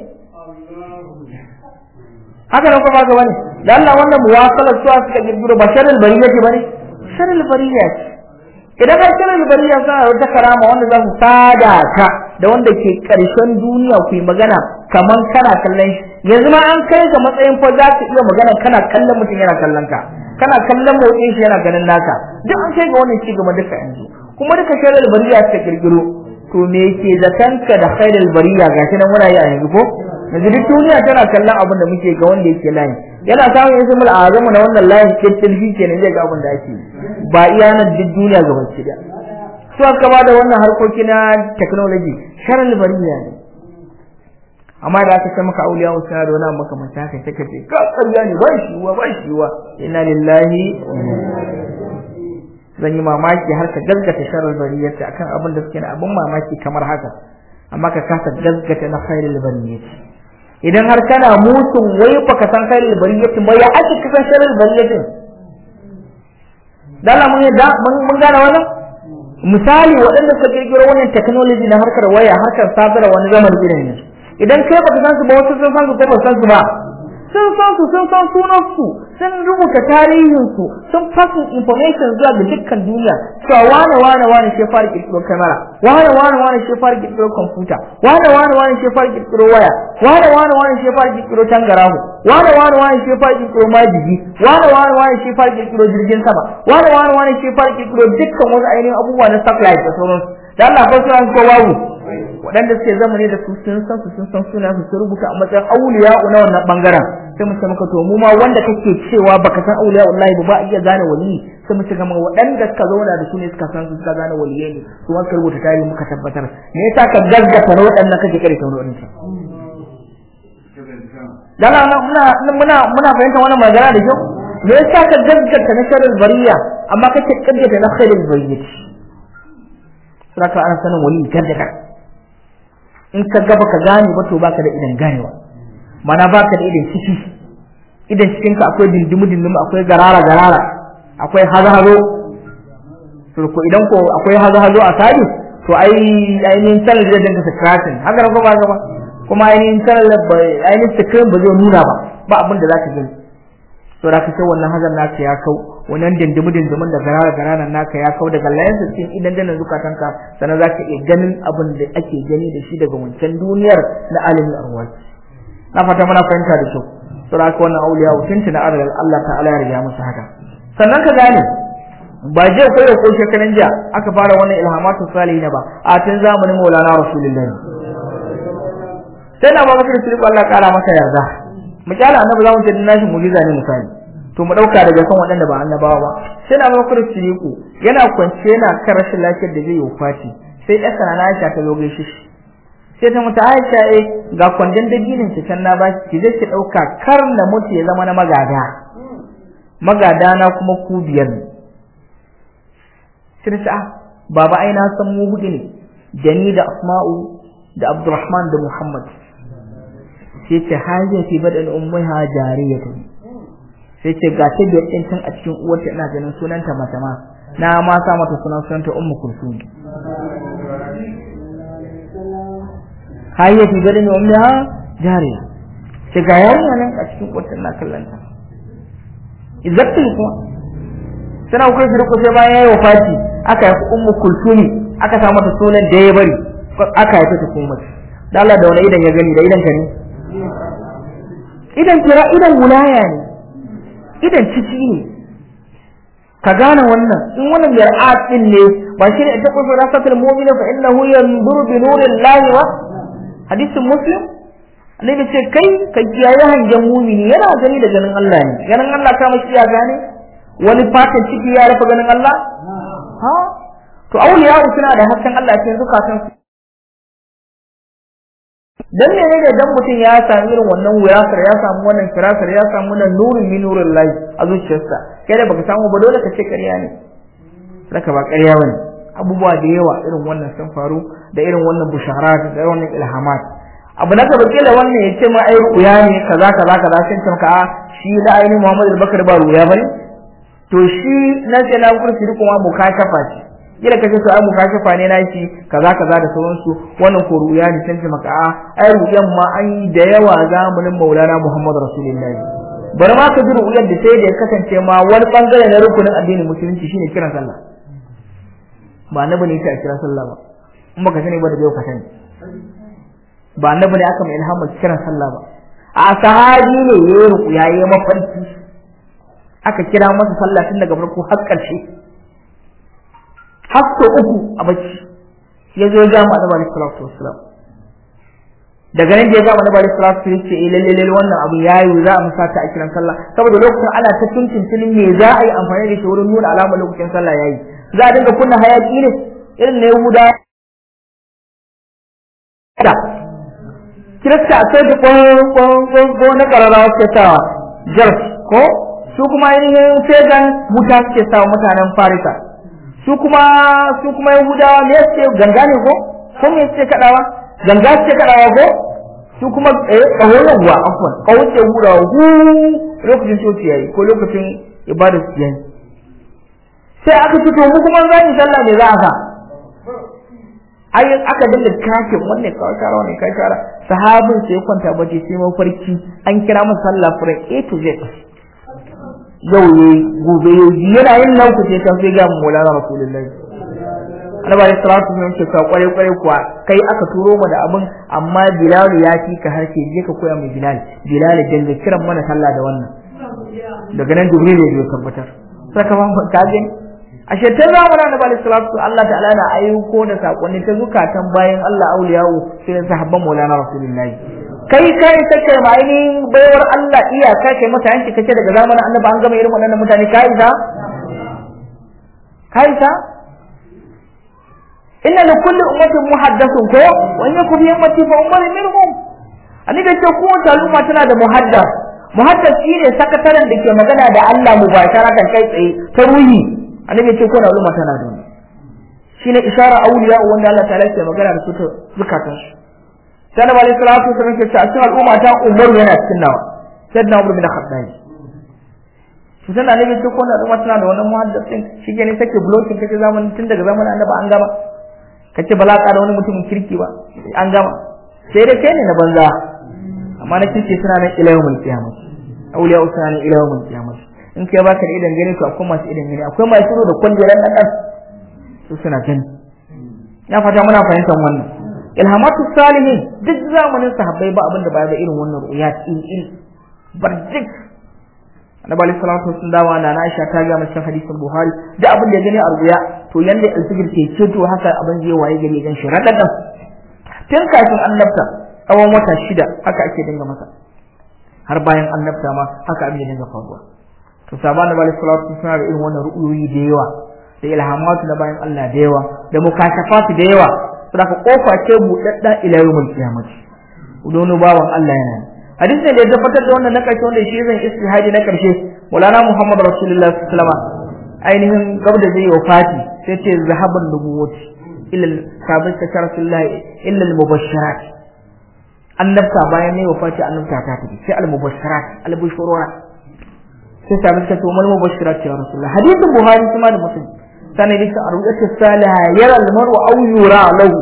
haka nan kuma ga wani da Allah wannan muwasalar suwa suka girgiro ba sharil bariya ce bane sharil bariya ce idan har sharil bariya sa wata karama wanda za ku sada ka da wanda ke karshen duniya ku yi magana kaman kana kallon shi yanzu ma an kai ga matsayin fa za ka iya magana kana kallon mutum yana kallon ka kana kallon motsin shi yana ganin naka duk an kai ga wannan ci gaba duka yanzu kuma duka sharil bariya ta kirkiro to me yake zatanka da khairul bariya gashi nan muna yi a yanzu ko yanzu duk duniya tana kallon abin da muke ga wanda yake layi yana samun ismul azamu na wannan layin kirkin shi kenan zai ga abin da ake ba iya nan duk duniya ga baki da su aka ba da wannan harkoki na technology sharil bariya ne amma da aka ce maka auliya wa suna da wani abu makamanta haka take ce ka ƙarya ne ba shi wa ba shi wa inna lillahi zan yi mamaki har ka gaskata sharil bariyarta akan abin da suke na abin mamaki kamar haka amma ka kasa gaskata na khairul bariyati idan har kana musun wai baka san khairul bariyati ba ya ake kasan sharil bariyatin dala mun da mun gane wannan misali waɗanda suka kirkiro wannan technology na harkar waya harkar sadarwa wani zamani irin ne idan kai baka san su ba wasu sun san su ko ba san su ba sun san su sun san sunan su sun rubuta tarihin su sun fasin information zuwa ga dukkan duniya cewa wane wane wane shi fara kirkiro kamera wane wane wane shi fara kirkiro computer wane wane wane shi fara kirkiro waya wane wane wane shi fara kirkiro tangarahu wane wane wane shi fara kirkiro majigi wane wane wane shi fara kirkiro jirgin sama wane wane wane shi fara kirkiro dukkan wasu ainihin abubuwa na satellite da sauransu da Allah ko suna ko babu waɗanda suke zamani da su sun san su sun san suna su sun rubuta a matsayin auliya na wannan bangaren sai mu ce maka to mu ma wanda kake cewa baka san auliya wallahi ba ba iya gane wali sai mu ce ga waɗanda suka zauna da su ne suka san su suka gane waliyai ne su ma rubuta tarihi muka tabbatar me yasa ka gaggata na waɗannan kake kare tauro ɗin sa dan muna muna muna fahimtar wannan magana da kyau me yasa ka gaggata na sharri bariya amma kake kaddata na khairul bariyati saka ana sanin wali gaggata in ka gaba ka gane ba to baka da idan ganewa mana baka da idan ciki idan cikin ka akwai dindimu dindimu akwai garara garara akwai hazo hazo to ko idan ko akwai hazo hazo a sadi to ai ainihin channel zai dinga scratching haka ko ba ba kuma ainihin channel ainihin screen ba zai nuna ba ba abin da zaka gani to da kace wannan hazan naka ya kau wannan dindimu dindimun da garara garara naka ya kau daga layin cikin idan dana zukatanka sannan zaka iya ganin abin da ake gani da shi daga wancan duniyar na alimin arwaji na fata muna fahimta da kyau to da wannan auliya mutunci na arzal Allah ta'ala ya riga musu haka sannan ka gane ba je ko da ko shekaran jiya aka fara wannan ilhamatu salihin ba a tun zamanin Maulana Rasulullahi sai na Bakar Siddiq Allah kara maka yarda mu kyala annabi zamu ce nashi mu'jiza ne misali to mu dauka daga kan waɗanda ba annabawa ba sai na Bakar Siddiq yana kwance yana kan rashin lafiyar da zai yi wafati sai ɗan sana Aisha ta zo gaishe shi sai ta mutu Aisha eh ga kwandon dabinin ki can na ba ki je ki dauka kar na mutu ya zama na magada magada na kuma ku biyar ne sai ta baba ai na san mu hudu ne da ni da Asma'u da Abdurrahman da Muhammad sai ce hajiya fi badan ummiha jariyatu sai ce ga ta biyar din tun a cikin uwarta ina ganin sunanta mata ma na ma sa mata sunan sunanta ummu kulsum hajiya fi badan ummiha jariya ce ga yarinya nan a cikin uwarta ina kallanta izzatin kuma sana kai shi sai bayan yayi wafati aka yi ummu kulsumi aka sa mata sunan da ya bari aka haife ta kuma da Allah da wani idan ya gani da idan ka ne idan kira idan wulaya ne idan ciki ne ka gane wannan in wannan yar'at din ne ba shi ne ita ko rasatul mu'mina fa innahu yanzuru bi nurillahi wa hadisin muslim annabi ce kai ka kiyaye hangen mumini yana gani da ganin Allah ne ganin Allah ka mashi ya gane wani fatan ciki ya rufe ganin Allah ha to auliya suna da hasken Allah cikin zukatan su dan ne ne dan mutum ya sami irin wannan wirasar ya samu wannan firasar ya samu wannan nurin min nurin lahi a zuciyarsa kai da baka samu ba dole ka ce ƙarya ne saka ba ƙarya bane abubuwa da yawa irin wannan sun faru da irin wannan busharat da irin wannan ilhamat abu na gaba kila wannan ya ce ma ai ruya ne kaza kaza kaza sai ce maka a shi da ainihin Muhammad al-Bakar ba ruya bane to shi na sai na kursi kuma mukashafa ce kila kace to ai mukashafa ne na shi kaza kaza da sauransu wannan ko ruya ne sai maka a ai ruyan ma an yi da yawa zamanin Maulana Muhammad Rasulullahi bari ma ka ji ruyan da sai da ya kasance ma wani bangare na rukunin addinin musulunci shine kiran sallah ba annabi ne yake kira sallah ba in baka sani ba da bai ka sani ba annabi ne aka mai ilhamar kiran sallah ba a sahabi ne yayi ruya yayi mafarki aka kira masa sallah tun daga farko har ƙarshe har sau uku a bacci ya zo ya gama annabi alaihi salatu wassalam daga nan da ya gama annabi alaihi salatu wassalam ce eh lalle lalle wannan abu yayi za a musa ta a kiran sallah saboda lokacin ana ta tuntuntuni me za a yi amfani da shi wurin nuna alamar lokacin sallah yayi za a dinga kunna hayaki ne irin na yahuda da kirista a sai da kwan na kararrawa suke sawa jars ko su kuma ainihin fegan wuta suke sawa mutanen farisa su kuma su kuma yahudawa me suke ganga ne ko ko me suke kadawa ganga suke kadawa ko su kuma eh kaho yawa afwan kaho ce hurawa hu lokacin coci yayi ko lokacin ibada su yayi sai aka fito mu kuma za mu sallah ne za a sa ai aka dinga kake wannan kawai shara wannan kai shara sahabin sai kwanta bace sai mafarki an kira masa sallah fure A to Z yau ne gobe yau yana yin nan ku sai kan sai ga Maulana Rasulullahi Annabi sallallahu alaihi wasallam ce ka kware kware kuwa kai aka turo mu da abin amma Bilal ya fi ka harshe je ka koya mai Bilal Bilal dinga kiran mana sallah da wannan daga nan Jibril ya tabbatar saka ban ka gani ashe ta zamanin Annabi sallallahu alaihi wasallam Allah ta'ala na ayyuko da sakonni ta zukatan bayan Allah auliyawo sai sahabban Maulana Rasulullahi kai kai take ma ainihin baiwar Allah iyaka kai mata yanki kace daga zamanin annabi an gama irin waɗannan mutane kai ta kai ta inna li kulli ummatin muhaddathun ko wa in yakun fi ummati fa ummatun minhum annabi ce ko ta al'umma tana da muhaddath muhaddath shine sakataren da ke magana da Allah mubasharatan kai tsaye ta ruhi annabi ce ko na al'umma tana da shine isharar auliya wanda Allah ta'ala ke magana da su ta zukatansu sai Annabi alaihi salatu wasallam ke cewa cikin al'umma ta Umar yana cikin nawa sayyidina Umar bin Khattab to sai Annabi ce ko al'umma tana da wannan muhaddisin shi ne take blocking kace zamanin tun daga zamanin Annabi an gama kace ba za ka da wani mutumin kirki ba an gama sai dai kai ne na banza amma na kirki suna nan ila yawmul qiyamah auliya suna nan ila yawmul qiyamah in kai baka da idan gani to akwai masu idan gani akwai masu da kwaljeran nan dan su suna gani ya fata muna fahimtar wannan ilhamatu salihin duk zamanin sahabbai ba abin da ba da irin wannan ru'ya in in barjik annabi alaihi salatu wasallam dawa na Aisha ta ga cikin hadisin Buhari da abin da ya gani a ru'ya to yanda alfijir ke ceto haka abin zai waye gari gan shi radadan tun kafin annabta tsawon wata shida haka ake dinga masa har bayan annabta ma haka abin ya dinga faruwa to sabana annabi alaihi salatu wasallam suna da irin wannan ru'yoyi da yawa da ilhamatu na bayan Allah da yawa da mukashafatu da yawa saboda kofa ce buɗaɗɗa ila yawmul qiyamah udono bawan Allah yana hadisin da ya tabbatar da wannan na karshe wanda shi zan istihadi na karshe Maulana Muhammad Rasulullah sallallahu alaihi wasallam ainihin gab da zai wafati sai ce zahaban nubuwati illa sabit ta Rasulullah illa al-mubashirat annabta bayan ne wafati annabta ta tafi sai al-mubashirat al-bushurura sai sabit ta to mal mubashirat ya Rasulullah hadisin Buhari kuma da Muslim sannan bisa a ruɗe salaha yara almaru au yura lahu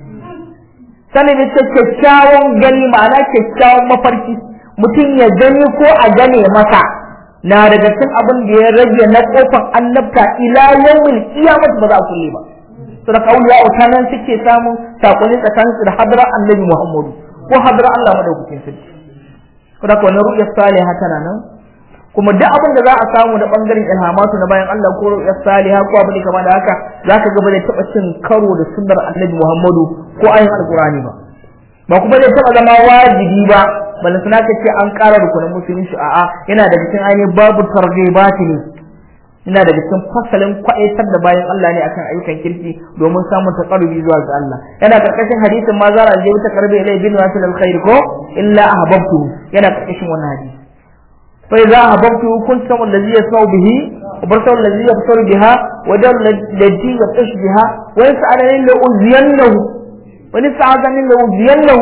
sannan bisa kyakkyawan gani ma'ana kyakkyawan mafarki mutum ya gani ko a gane masa na daga cikin abin da ya rage na kofar annabta ila yawmil qiyamah ba za a kulle ba to da kauli ya auta nan suke samun sakonni tsakanin su da hadra annabi Muhammadu ko hadra Allah madaukakin sarki ko da wannan ru'ya salihah tana nan kuma duk abin da za a samu da bangaren ilhamatu na bayan Allah ko ya saliha ko abin da kama da haka zaka ga ba zai taba cin karo da sunnar Annabi Muhammadu ko ayin alqurani ba ba kuma zai taba zama wajibi ba balle suna ka ce an ƙara rukunin musulunci a'a yana da cikin ainihin babu targhibati ne yana da cikin fasalin kwaitar da bayan Allah ne akan ayyukan kirki domin samun taqarrubi zuwa ga Allah yana karkashin hadisin ma zara je ta karbe ilai bin wasil alkhair ko illa ahbabtu yana karkashin wannan hadisi فإذا أحببته كنت سمع الذي يسمع به وبصر الذي يبصر بها ودر الذي يبطش بها ويسألني لأوذينه ونستعاذني لأوذينه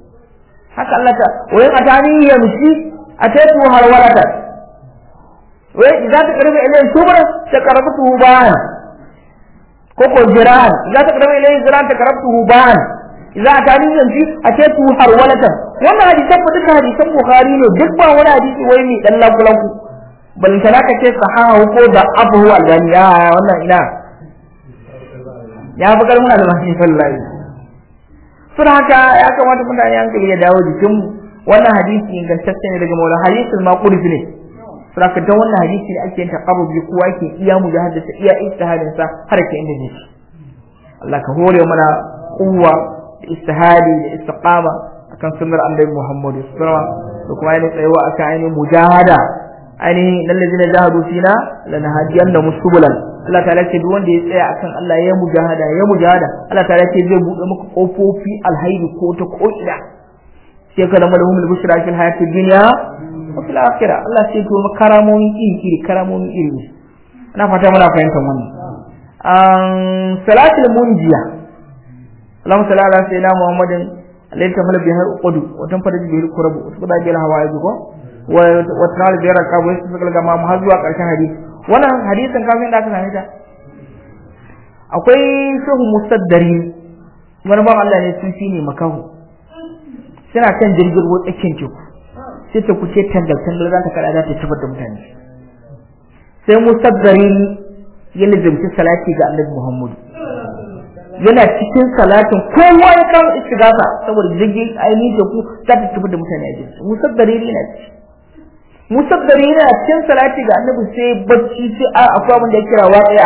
haka Allah ta wayan atani yamshi atatu harwalata wai idza ta karba ilayhi shubran ta karabtu ban ko ko jiran idza ta karba ilayhi jiran ta karabtu ban idza ta ni yanzu a ce tu har walatan wannan hadisan ba duka hadisan bukhari ne duk ba wani hadisi wai mai dan lakulanku balantana ka ce sahahu ko da abu albani ya wannan ina ya fi karfin albani wallahi sun haka ya kamata mutane hankali ya dawo jikin wannan hadisi ingantacce ne daga maula hadisul maqulif ne sun haka dan wannan hadisi ne ake yin taqarrubi kowa ke iya mujahadata iya ijtihadin sa har ke inda yake Allah ka hore mana kuwa da istihadi da istiqama akan sunnar annabi Muhammad sallallahu alaihi wasallam da kuma ainihin tsayuwa akan ainihin mujahada ainihin lallazina jahadu fina lanahdiyanna musubulan Allah ta'ala ce duk wanda ya tsaya akan Allah ya mujahada ya mujahada Allah ta'ala ce zai bude maka kofofi alhairi ko ta ko ina sai ka lamar humul bushra fil hayatid dunya wa fil akhirah Allah sai to karamomi iri iri karamomi iri ina fata muna fahimtar wannan an salatul munjiya Allahumma salli ala sayyidina Muhammadin alayhi tamal bihar uqdu wa tanfadu bihil kurabu wa tabda bil hawaiji ko wa tanal bihar qabu sai ka ga ma har zuwa karshen hadisi wannan hadisin kafin da aka same ta akwai shehu musaddari wani ban Allah ne sun ne makahu suna kan jirgin ruwa tsakiyar teku sai ta kuce tangal tangal za ta kada za ta tabar da mutane sai musaddari ya lizimci salati ga annabi Muhammadu yana cikin salatin kowa ya kawo istigasa saboda jirgin ainihin teku za ta tabar da mutane a jirgin musaddari yana ciki musaddari yana cikin salati ga annabi sai bacci sai a akwai abin da ya kira waqi'a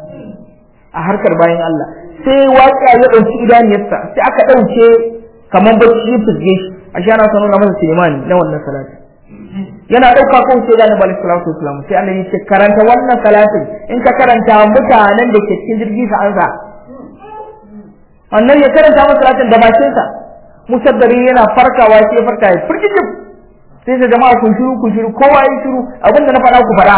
a harkar bayan Allah sai waqi'a ya dauki idaniyarsa sai aka dauke kaman bacci ya fizge shi a shi ana sanar masa Sulemani na wannan salati yana dauka kan sai da Nabi sallallahu alaihi wasallam sai annabi ce karanta wannan salatin in ka karanta mutanen da ke cikin jirgi sa ansa annabi ya karanta masa salatin da bakin sa musaddari yana farkawa sai ya farka ya firgijin sai da jama'a kun shiru kun shiru kowa yi shiru abinda na faɗa ku faɗa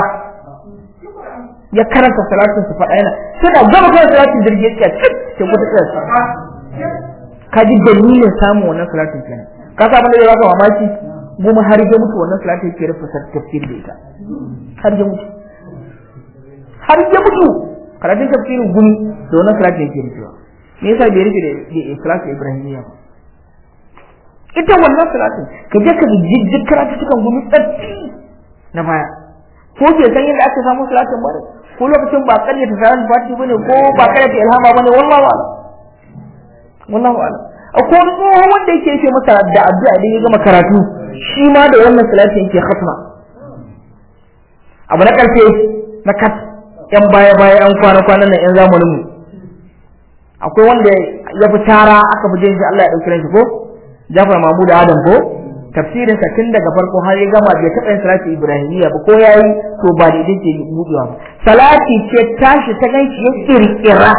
ya karanta salatin su faɗa yana suna gama kan salatin jirgin ya cik ke kuta tsaya ka ji dalilin samun wannan salatin kenan ka sa abin da ya baka mamaki goma har ya mutu wannan salatin ke rufe tafsir da ita har ya mutu har ya mutu karatun tafsirin gumi da wannan salatin yake rufewa me yasa bai rufe da salatin ibrahimiyya ba ita wannan salatin ka je ka jijjig karatu cikin gumi tsaffi na baya ko ke san yadda aka samu salatin bane ko lokacin ba karya ta salatin fati bane ko ba karya ta ilhama bane wallahi wa'ala wallahi wa'ala akwai wani tsohon wanda yake yake masa da addu'a idan ya gama karatu shi ma da wannan salatin yake khatma abu na karfe na kat yan baya baya yan kwana kwanan nan yan zamanin mu akwai wanda ya fi tara aka fi jin shi Allah ya dauki ranshi ko Jafar Mahmud Adam ko tafsirin sa tun daga farko har ya gama bai taɓa yin salati Ibrahimiyya ba ko yayi to ba da yake budewa ba salati ce tashi ta ganshi ya kirkira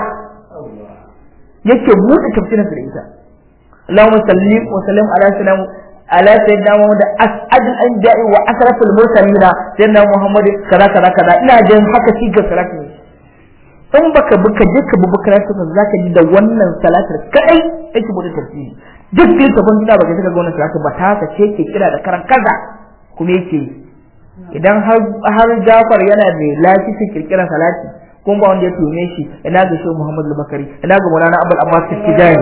yake bude tafsirin sa da ita Allahumma salli wa sallim ala sayyidina ala sayyidina Muhammad as'adul anbiya'i wa asrafil mursalin sayyidina Muhammad kaza kaza kaza ina jin haka shi ga salati ne in baka buka je ka bubu karatu ka zaka ji da wannan salatar kadai yake bude tafsiri duk da tafin gida baka saka ga wannan salatar ba ta ce ke kira da karan kaza kuma yake idan har har Jafar yana da lafiya kirkiran salati kun ba wanda ya tume shi ina ga Shehu Muhammad Bakari ina ga Maulana Abdul Abbas Tijani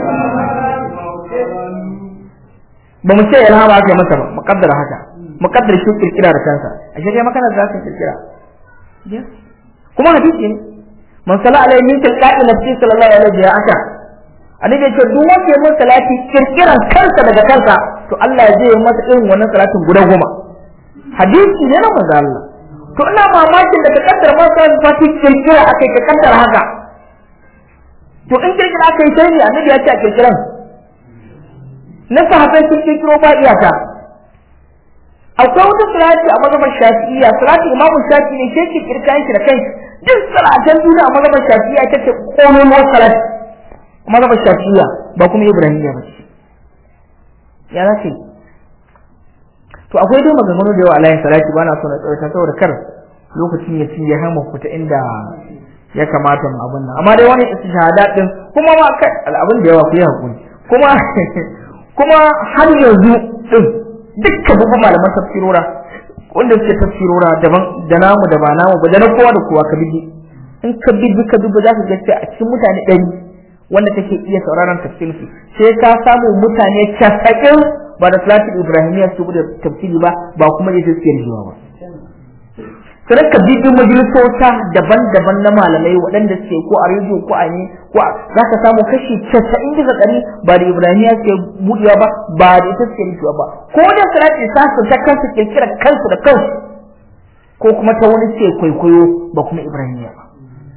ba mu ce ilhama aka yi masa ba muqaddara haka muqaddar shi kirkira da kansa ashe kai makana za ka kirkira kuma hadisi ne man sala alaihi min tilqa'i nafsi sallallahu alaihi wa aka annabi ce duk wanda ya mun salati kirkiran kansa daga kansa to Allah zai yi masa irin wannan salatin guda goma hadisi ne na manzo Allah to ina mamakin da ka kaddara ma sai fati kirkira akai ka kaddara haka to in kirkira akai sai ne annabi ya ce a kirkiran na sahabbai sun kirkiro ba iyaka akwai wata salati a mazhabar shafi'iyya salati imamu shafi'i ne ke kirkira shi da kai duk salatan duniya a mazhabar shafi'iyya ita ce komai mu salat mazhabar shafi'iyya ba kuma ibrahimiyya ba ya za yi to akwai dai maganganu da yawa alayhi salati ba na so na tsawaita saboda kar lokacin ya ci ya hama fita inda ya kamata mu abin nan amma dai wani istishhada din kuma ma kai abin da yawa ku yi hakuri kuma kuma har yanzu din dukkan babban malaman tafsirora wanda suke tafsirora daban da namu da ba namu ba da na kowa da kowa ka bi in ka bi ka duba za ka ga cewa a cikin mutane ɗari wanda kake iya sauraron tafsirin su sai ka samu mutane casa'in ba da salatin ibrahimiyya su da tafsiri ba ba kuma da suke rijiwa ba sai ka bi duk majalisota daban-daban na malamai waɗanda suke ko a rediyo ko a ne ko za ka samu kashi casa'in bisa ɗari ba da ibrahimiyya suke buɗewa ba ba da ita suke rijiwa ba ko da salatin sa su ta kansu kirkira kansu da kansu ko kuma ta wani suke kwaikwayo ba kuma ibrahimiyya ba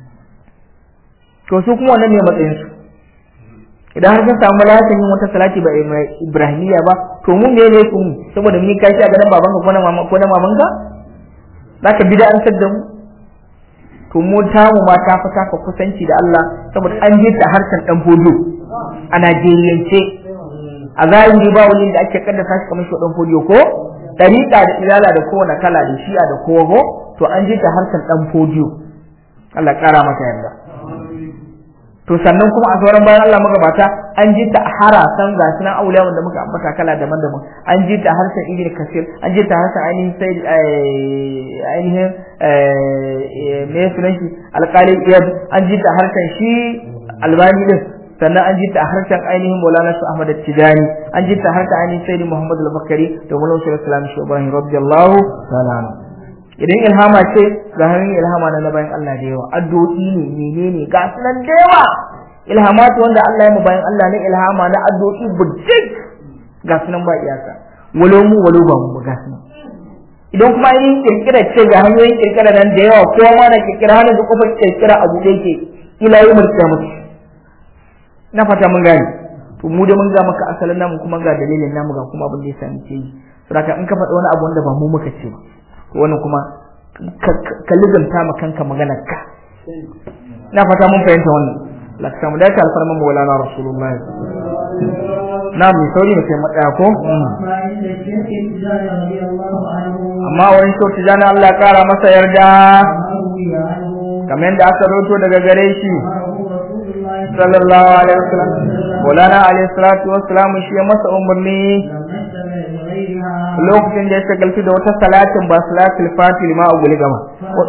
to su kuma wannan ne matsayin su idan har sun samu lafiyan yin wata salati ba ibrahimiyya ba to mun ne ne ku saboda mun kai shi a gaban babanka ko na mama ko na mamanka zaka bida an da mu to mu ta mu ma ta fata ka kusanci da Allah saboda an je ta harshen dan fodo a Najeriyance a zahiri ba wani da ake kaddasa shi kamar shi dan fodo ko dariƙa da ilala da kowane kala da shi'a da kowa to an je ta harshen dan fodo Allah ƙara masa yarda to sannan kuma a sauran bayan Allah magabata an ji ta harasan ga sunan auliya wanda muka ambata kala daban-daban an ji ta harshen ibn kasir an ji ta harshen ainihin sai ainihin me sunan shi alƙali iyad an ji ta harshen shi albani din sannan an ji ta harshen ainihin maulana su ahmad tijani an ji ta harshen ainihin sayyidi muhammad al-bakari da maulana sallallahu alaihi wasallam shi ibrahim radiyallahu ta'ala idan ilhama ce ga hannun ilhama na bayan Allah da yawa addu'o'i ne menene ga sunan da yawa ilhamatu wanda Allah ya mu bayan Allah na ilhama na addu'o'i bujjik ga sunan ba iyaka walau mu walau ba mu ga sunan idan kuma yin kirkira ce ga hanyoyin kirkira nan da yawa kowa ma na kirkira hannun da kofar kirkira abu da yake ila yi mulki mutu na fata mun gane to mu da mun ga maka asalin namu kuma ga dalilin namu ga kuma abin da ya sami ce yi saboda in ka faɗi wani abu wanda ba mu muka ce ba wannan kuma ka lizanta ma kanka maganar ka na fata mun fahimta wannan la ka samu dace alfarman maulana rasulullahi na mai sauri mutum matsaya ko amma wani shauki jana Allah ya kara masa yarda kamar yadda aka roto daga gare shi sallallahu alaihi wasallam maulana alaihi salatu wassalam shi ya masa umarni lokacin da ya shagaltu da wata salatin ba salatul fatil ma a guli gama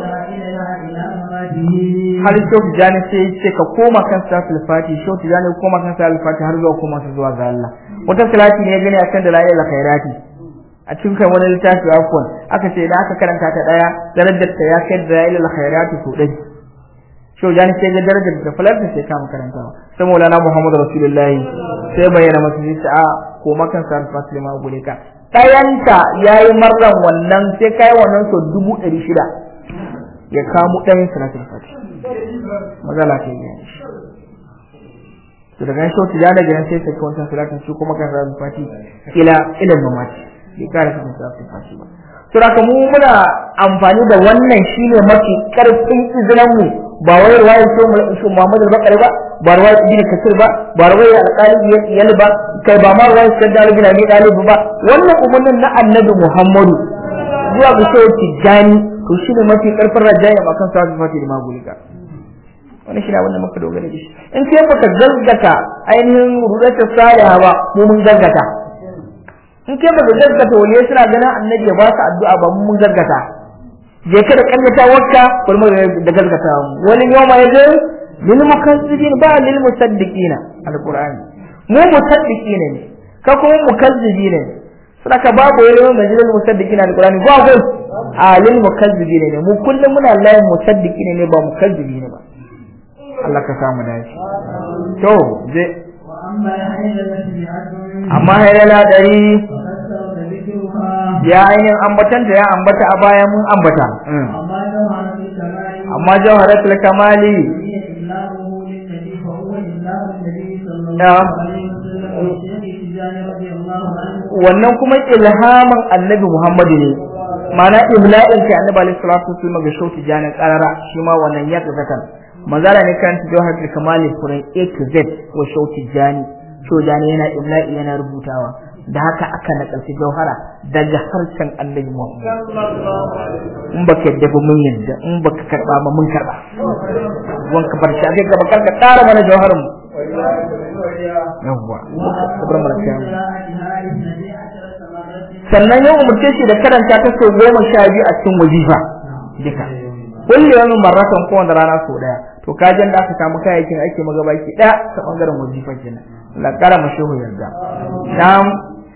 har shauki jani sai ya ce ka koma kan salatul fati shauki jani koma kan salatul fati har zuwa koma su zuwa ga Allah wata salati ne ya gani akan da la'ila khairati a cikin kai wani littafi afwan aka ce idan aka karanta ta daya darajar ta ya kai da la'ila khairati so dai shau jani sai ga darajar da falarta sai kama karantawa sai maulana muhammadu rasulullahi sai bayyana masu sai a koma kan salatul fati ma a guli ka ɗayanta ya yi marran wannan sai kai wannan so dubu ɗari shida ya kamo ɗayan salatul fati mazala ta yi to daga shi wata jana gidan sai sai wancan salatin shi kuma kan salatul fati ila ilal mamati bai kare kan salatul fati ba to da mu muna amfani da wannan shine mafi karfin izinin mu ba wai ruwayar shi Muhammad al-Bakari ba ba ruwayar Ibn Kasir ba ba ruwayar Al-Qali yal ba kai ba ma ruwayar Sayyid Ali bin Abi Talib ba wannan umarnin na Annabi Muhammadu zuwa ga shehu Tijjani to shine mafi karfin rajaya ba kan sa'ad fati da magulika wannan shine abin da muka dogara da shi in sai baka gaggata ainihin rudata saliha ba mu mun gaggata in kai baka gaggata wani suna ganin Annabi ya ba su addu'a ba mu mun gaggata je ka da kallata wakka kulmu da gaskata wani yawma yaje lil mukazzibin ba lil musaddiqin alqur'ani mu musaddiqin ne ka kuma mukazzibin ne saka babu wani majlis musaddiqin alqur'ani ba ko a lil mukazzibin ne mu kullum muna layin musaddiqin ne ba mukazzibin ba Allah ka samu dace to je amma hayyala dari ya ainihin ambatanta ya ambata a baya mun ambata amma jawharatul kamali wannan kuma ilhamin annabi muhammadu ne mana imla'in kai annabi alaihi salatu wasallam ga shauti jani karara shi ma wannan ya tsaka manzara ne kan jawharatul kamali furan a to z wa shauti jani shojani yana imla'i yana rubutawa da haka aka nakalci jauhara daga harshen annabi Muhammad in baka yadda ba mun yadda in baka karba ba mun karba wanka bar shi aka gaba karka ƙara mana jauharin mu yawwa sabar mana kiyan sannan ya umarce shi da karanta ta sau goma sha biyu a cikin wazifa duka kulli wani marratan kowane rana sau daya to kajin da aka samu kayayyakin ake magabaki daya ta bangaren wazifa kenan la kara mu shehu yarda na'am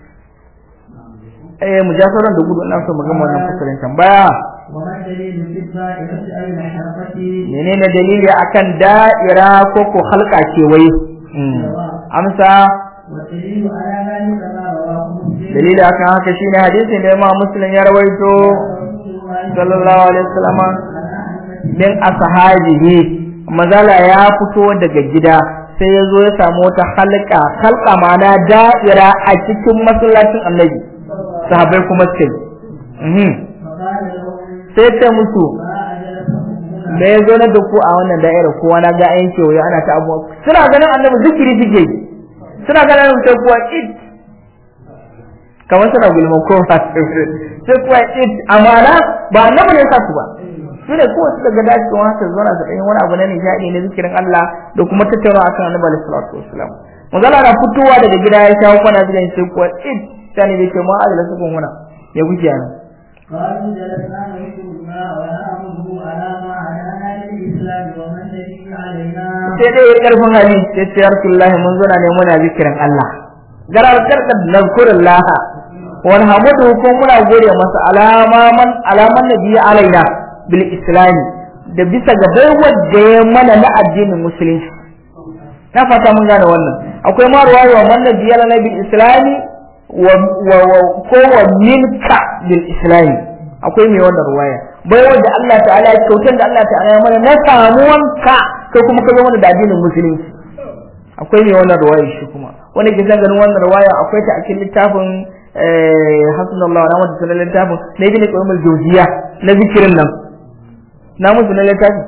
eh mujasaran da gudu ina so mu gama wannan fasalin tambaya وما الدليل في الدائرة أي الحركة menene dalili akan da'ira ko ko halka ce wai amsa والدليل على ذلك ما رواه مسلم dalili akan haka shine hadisin da Imam Muslim ya rawaito sallallahu alaihi wasallam min ashabihi mazala ya fito daga gida sai ya zo ya samu wata halka halka mana da'ira a cikin masallacin Annabi sahabbai kuma suke mhm فقال له sai ta musu ما أجلسكم هنا me ya zo na da ku a wannan da'ira kowa na ga ayin kewaye ana ta abuwa suna ganin annabi zikiri suke yi. suna ganin annabi sai kuwa it kamar suna gulma ko ba sai kuwa it amana ba annabi ne ya sa su ba su ne kowa su daga dace kuma haka zauna su ɗanyi wani abu na nishaɗi na zikirin Allah da kuma tattaunawa akan annabi alaihi salatu wassalam magana na fitowa daga gida ya shawo kwana zikirin sai kuwa it sani bai ce ma adala su kun huna ya guje yana قالوا جلسنا نذكر الله ونعبده على ما هدانا للإسلام ومن به علينا sai dai ya karfin hali sai ce yarsullahi mun zo na ne muna zikirin Allah garar karda nazkurullah wal hamdu ko muna gode masa alama man alaman nabi alaina bil islam da bisa ga baiwar da ya mana na addinin musulunci na fata mun gane wannan akwai ma ruwaya wa man nabi alaina bil islam wa wa ko wa minka bil islam akwai mai wannan ruwaya baiwar da Allah ta'ala ya kyautar da Allah ta'ala ya mana na samuwanka kai kuma ka zo mana da addinin musulunci akwai mai wannan ruwaya shi kuma wanda ke ganin wannan ruwaya akwai ta a cikin littafin eh hasbunallahu wa ni'mal wakeel littafin na ibn qayyim al-jawziya na zikirin nan na musu na littafin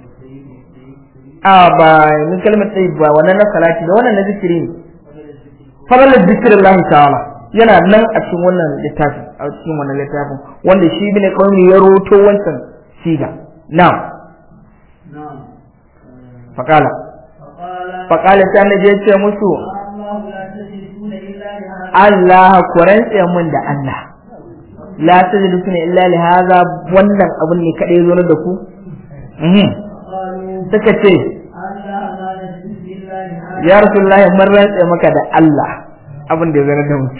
a ba min kalmar tsayi ba wannan na salati da wannan na zikiri ne fadalar zikirin ta'ala yana nan a cikin wannan littafin a cikin wannan littafin wanda shi ibn qayyim ya roto wancan siga na'am نعم faqala فقال faqala sai annabi ya ce musu الله لا تجلسون إلا لهذا Allah ku rantse mun da Allah la tajlisuna illa li hadha wannan abun ne kadai zo da ku mhm قالوا suka ce ألا لا نجلس إلا لهذا ya rasulullahi mun rantse maka da Allah abin da ya zo da mu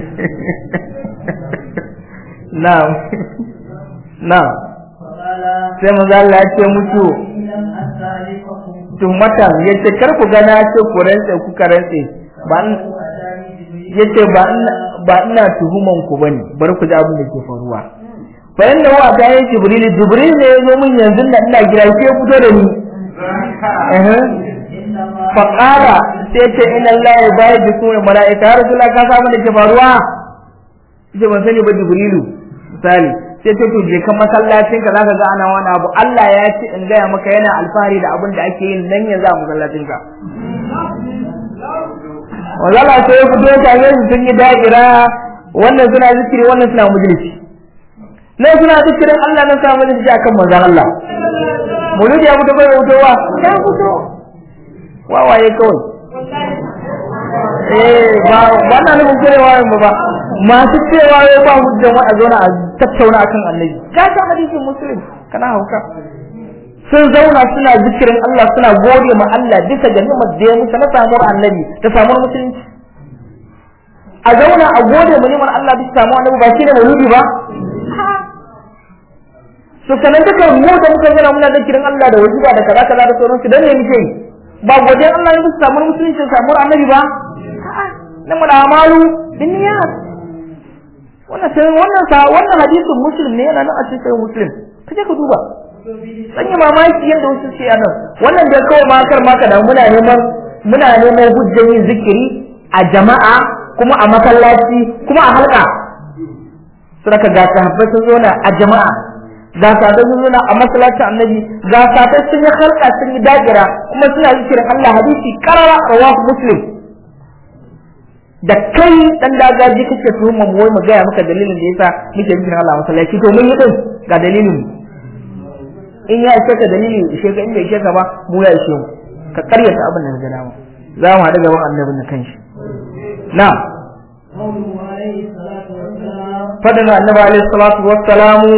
na'am na'am فقال sai manzo Allah ya ce musu إن لم أستعرفكم tumatan yace kar ku ga na ce ku rantse ku ka rantse ba in- أتاني جبريل yace ba ina ba ina tuhuman ku bane bar ku ji abin da ke faruwa fa inna huwa ta yi jibril jibril ne yazo min yanzu da ina gida sai ya fito da ni eh إنما fa qala sai ce inna allaha yubayyidu kuma malaika ya rasulullah ka san abin da ke faruwa yace ban sani ba jibrilu misali sai ce to je kan masallacin ka zaka ga ana wani abu Allah ya ce in gaya maka yana alfahari da abin da ake yin nan yanzu a masallacin ka wazala sai ya fito tare su sun yi da'ira wannan suna zikiri wannan suna majalisi nan suna zikirin Allah nan suna majalisi akan manzon Allah muludi ya fito bai fitowa ya fito wawaye kawai eh ba ba na nufin cewa mu ba masu cewa wai ba hujjan wa a zauna a tattauna akan annabi ka san hadisin muslim kana hauka sun zauna suna zikirin Allah suna gode ma Allah bisa ga ni'imar da ya musu na samuwar annabi da samuwar musulunci a zauna a gode ma ni'imar Allah bisa samuwar annabi ba shine mauludi ba to sanan duka mu da muka zauna muna zikirin Allah da wajiba da kaza kaza da sauransu dan ne muke yi ba godiyar Allah ya bisa samuwar musulunci da samuwar annabi ba na mu da amalu bin niyyat wannan sai wannan sa wannan hadisin muslim ne yana nan a cikin muslim kaje ka duba san yi mamaki yadda wasu ce nan wannan da kawai makar maka da muna neman muna neman hujjar yin zikiri a jama'a kuma a masallaci kuma a halka suraka ga sahabbai sun zo na a jama'a ga sahabbai sun zo na a masallacin annabi ga sahabbai sun yi halka sun yi dagira kuma suna zikirin Allah hadisi karara rawahu muslim da kai dan dagaji kake tuhumma mu wai mu gaya maka dalilin da yasa muke zikirin Allah a masallaci to mun yi din ga dalilin mu in ya ishe ka dalili ishe ka in bai ishe ka ba mu ya ishe mu ka karyata abin da ga dama za mu haɗu gaban annabin na kanshi na قوله عليه الصلاة والسلام fadin annabi alaihi salatu wassalamu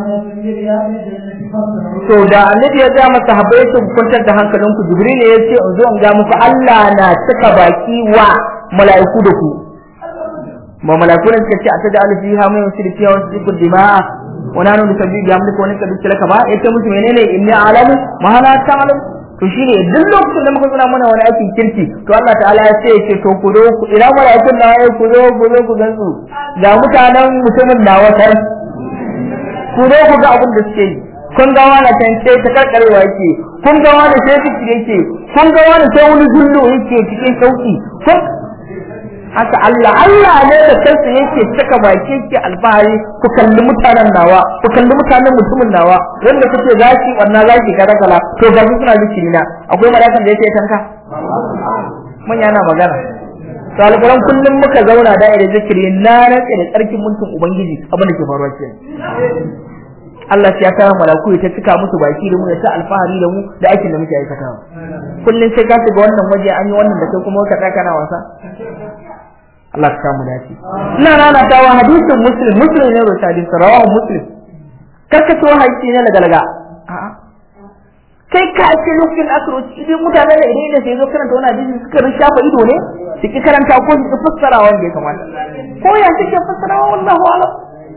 to da annabi ya ga masa habai su kwantar da hankalinku jibril ya ce in zo in ga muku Allah na cika baki wa mala'iku da ku ma mala'iku ne suka ce a tada alfi ha mai wasu fiya wasu cikin dima'a wani hannu da sabbi ga mulka wani kabbi talaka ba ya ce musu menene inni alamu ma la ta'lamu to shine duk lokacin da muka suna mana wani aikin kirki to Allah ta'ala ya ce ce to ku zo ku ina mala'ikun na ya ku zo ku zo ku gansu ga mutanen mutumin na wata ku zo ku ga abin da suke yi kun ga wani can sai ta karkarewa yake kun ga wani sai fikiri yake kun ga wani sai wani zullo yake cikin sauki kun haka Allah Allah ne da kansa yake cika baki yake alfahari ku kalli mutanen nawa ku kalli mutanen mutumin nawa wanda kuke zaki wannan zaki kada kala to ga su suna zikiri na akwai malakan da yake tanka manya na magana to alquran kullum muka zauna da irin zikiri na rantsa da tsarkin mulkin ubangiji abin da ke faruwa kenan Allah ya kawo malaku ta cika musu baki da mu ya ta alfahari da mu da aikin da muke aikatawa kullum sai ka shiga wannan waje an yi wannan da kai kuma ka tsaka na wasa Allah ka samu dace ina nana tawa hadisin muslim muslim ne rota hadisi rawahu muslim karka to hadisi ne daga daga a'a kai ka ce lokacin akro idan mutane da idan da sai zo karanta wannan hadisi suka rin shafa ido ne su ki karanta ko su fassara wanda ya kamata ko ya suke fassara wallahu a'lam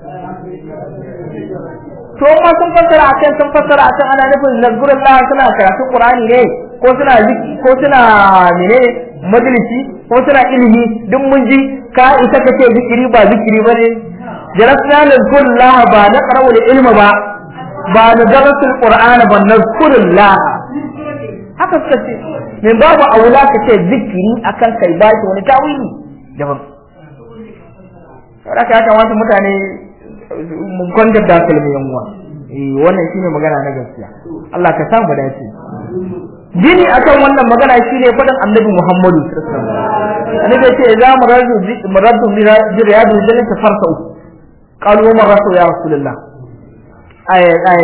to ma sun fassara akan sun fassara akan ana nufin nazgurullah suna karatun qur'ani ne ko suna ziki ko suna menene majalisi ko suna ilimi duk mun ji ka isa ka ce zikiri ba zikiri ba ne jarasna nazgurullah ba na qarawul ilma ba ba na darasul qur'ana ba nazgurullah haka suka ce min babu aula ka ce zikiri akan kai ba shi wani tawili daban saboda ya kamata mutane mun kwantar da kalmi yan uwa eh wannan shine magana na gaskiya Allah ka samu dace gini akan wannan magana shine fadan Annabi Muhammadu sallallahu alaihi wasallam annabi ya ce za mu radu mu radu bi riyadu jannati farsu qalu ma rasu ya rasulullah ay ay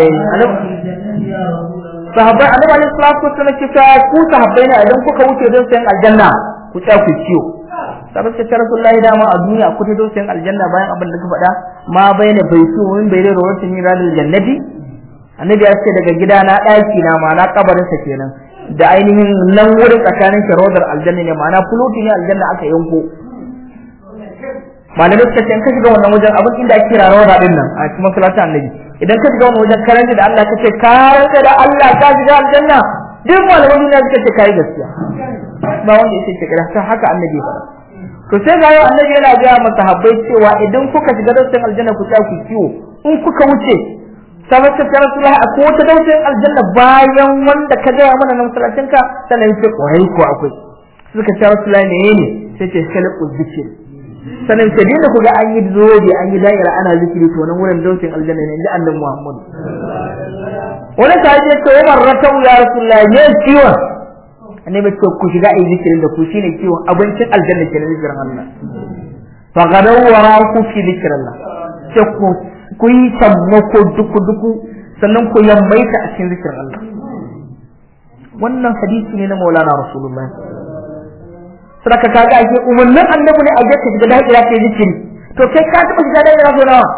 sahabbai annabi alaihi salatu wasallam ce ku sahabbai ne idan kuka wuce don sayan aljanna ku tsaya ku ciyo sabon ta rasulullahi dama a duniya ku ta dosin aljanna bayan abin da ka faɗa ma bayyana bai su min bai da rawatin min radil jannati annabi ya ce daga gida na ɗaki na ma na kabarin sa kenan da ainihin nan wurin tsakanin sharodar aljanna ne ma'ana fuluti ne aljanna aka yanko malamai suka ce in ka shiga wannan wajen abin inda ake kira rawda din nan a cikin masallacin annabi idan ka shiga wannan wajen karanta da Allah ka ce ka rantsa da Allah ka shiga aljanna duk malaman duniya suka ce kai gaskiya ba wanda yake ce kada haka annabi faɗa to sai ga annabi yana ga masahabbai cewa idan kuka shiga dausayin aljanna ku tsaya ku kiwo in kuka wuce sabon ta tara su a ko wata dausayin aljanna bayan wanda ka gaya mana na masallacin ka sannan ce kwarai ko akwai suka ce rasu ne ne sai ce khalqu zikir sannan ce dinda ku ga an yi zobe an yi da'ira ana zikiri to nan wurin dausayin aljanna ne inda annabi Muhammad wani sahabi ya ce Umar ratau ya rasulullahi ne ciwon annabi ce ku shiga ayi zikirin da ku shine kiwon abincin aljanna ke na zikirin Allah fa gadaw wara ku fi zikrillah ce ku ku yi sammako duku duku sannan ku yammaita a cikin zikirin Allah wannan hadisi ne na Maulana Rasulullahi sadaka kaga ake umarnin annabi ne a ga ka shiga da'ira kai zikiri to kai ka taba shiga da'ira so nawa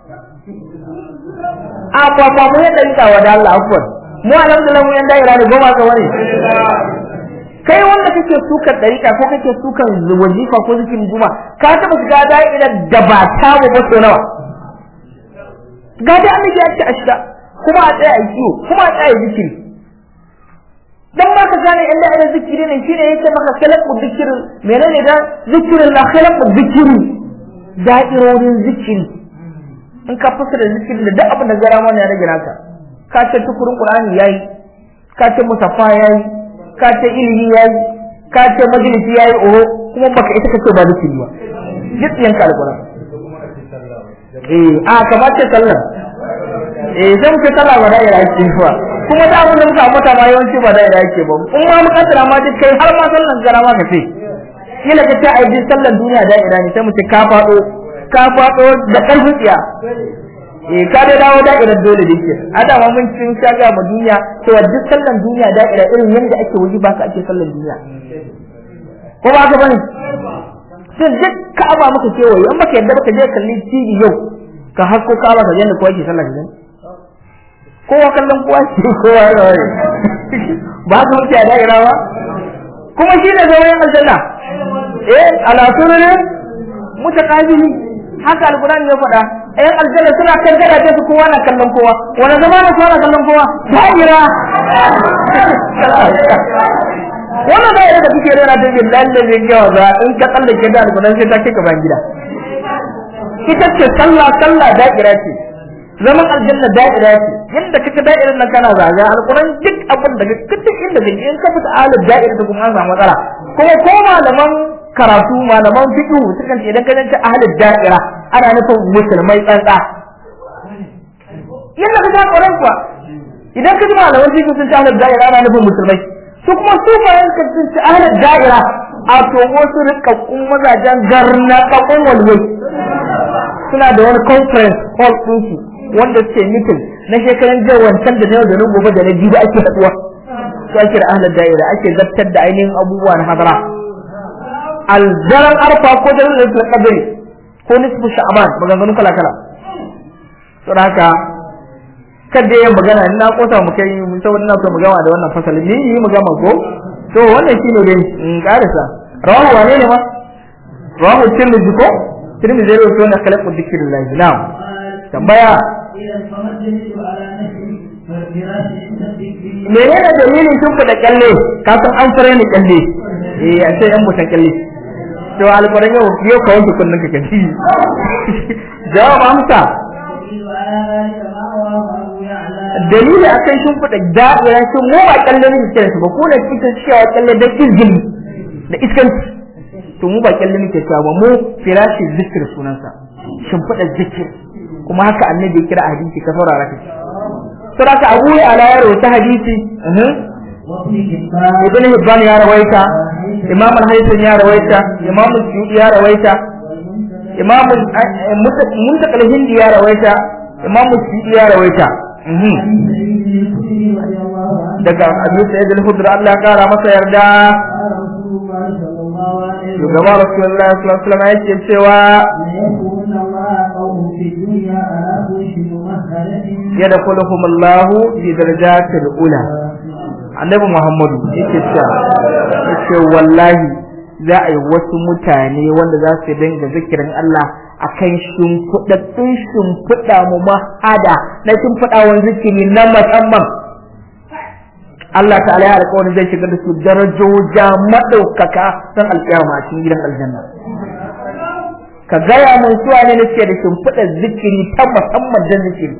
a ba ba mu yadda rika wa da Allah afwan mu alhamdulillah mu yan da'ira ne goma ka wani kai wanda kake sukan dariƙa ko kake sukan wazifa ko zikirin juma ka taba shiga da'irar da ba ta ba ba so nawa ga dai annabi ya ce a shiga kuma a tsaya a kiwo kuma a tsaya zikiri dan ma ka gane inda ina zikiri ne shine yake maka khalaqu zikir menene da zikirin la khalaqu zikiri da'irorin zikiri in ka fasara zikiri da duk abin da gara mana ya rage naka ka ce tukurin qur'ani yayi ka ce musaffa yayi ka ce ilimi yayi ka ce majalisi yayi oho kuma baka ita kace ba zikiri ba jitsiyan ka alquran eh a kamar ce sallah eh sai muke sallah ba da ira ake ba kuma da abin da muka ambata ma yawanci ba da ira ake ba in ma muka tsara ma duk kai har ma sallan gara ma ka ce kila ka ce ai sallan duniya da ira ne sai mu ce ka fado ka fado da karfin tsiya eh ka dai dawo da'irar dole da ke adama mun cin shaga ma duniya cewa duk sallan duniya da'ira irin yadda ake waje ba ka ake sallan duniya ko ba ka bane sai duk ka'aba muka kewaye in baka yadda baka je kalli TV yau ka hasko ka ba ka yanda kowa ke sallah gidan kowa kallon kowa ke kowa ya waye ba ka wuce a da'ira ba kuma shi ne zama yin aljanna eh ala sururin mutaqabili haka alqur'ani ya faɗa ayan aljanna suna kan gadaje su kowa na kallon kowa wani zama na kowa na kallon kowa da'ira wannan da'ira da kuke rera ta bin lalle zai gawa za in ka tsallake da alqur'ani sai ta kai ka ban gida ita ce sallah sallah da'ira ce zaman aljanna da'ira ce yadda kake da'irar nan kana zaga alquran duk abin da kake duk inda kake in ka fita alif da'ira da kuma an samu matsala kuma ko malaman karatu malaman fiqh sukan ce idan ka zanta ahlul da'ira ana nufin musulmai tsantsa yadda kake alquran kuwa idan ka ji malaman fiqh sun ce ahlul da'ira ana nufin musulmai su kuma su bayan ka ce ahlul da'ira a to wasu rikakkun mazajen garnaƙaƙun walwai suna da wani conference hall ɗinsu wanda suke mitin na shekaran jiya wancan da na yau da na gobe da na jibi ake haɗuwa su ake da ahalar da'ira ake zartar da ainihin abubuwa na hadara aljaran arfa ko da lalata kadari ko nisfu sha'aban maganganu kala kala saboda haka kada yin magana ni na kota mu kai mun saboda ina so mu gama da wannan fasali ni yi mu gama ko to wannan shine dai in karisa rawahu wane ne ma rawahu tirmidhi ko tirmidhi zai rawaito na khalaqu dhikrillah na'am tambaya menene dalilin tun da kyalle ka san an fara ni kyalle eh a ce yan mutan kyalle to alƙur'an yau yau ka wanke kullun ka kaji jawab amsa dalili akan shin fada da'ira shin mu ba kyalle ne ke su ba ko ne kike cewa kyalle da izgili da iskanci to mu ba kyalle ne ke cewa ba mu firashi zikir sunansa shin fada zikir kuma haka annabi ya kira a hadisi ka saurara ka saboda Abu ya ala ya rawaita hadisi Ibn Hibban ya rawaita Imam al-Haytham ya rawaita Imam Suyuti ya rawaita Imam Muntakal Hindi ya rawaita Imam Suyuti ya rawaita daga Abu Sa'id al-Khudri Allah ya kara masa yarda Shugaba Rasulullah sallallahu alaihi wasallam yake cewa yadkhuluhum Allah fi darajatil ula Annabi Muhammadu yake cewa yake wallahi za a yi wasu mutane wanda za su dinga zikirin Allah akan shimfiɗaɗɗun shimfiɗa mu mahada na shimfiɗawan zikiri na musamman Allah ta'ala ya alƙawarin zai shigar da su darajoja maɗaukaka don alƙiyama a cikin gidan aljanna ka gaya mun suwa ne nake da shimfiɗa zikiri ta musamman don zikiri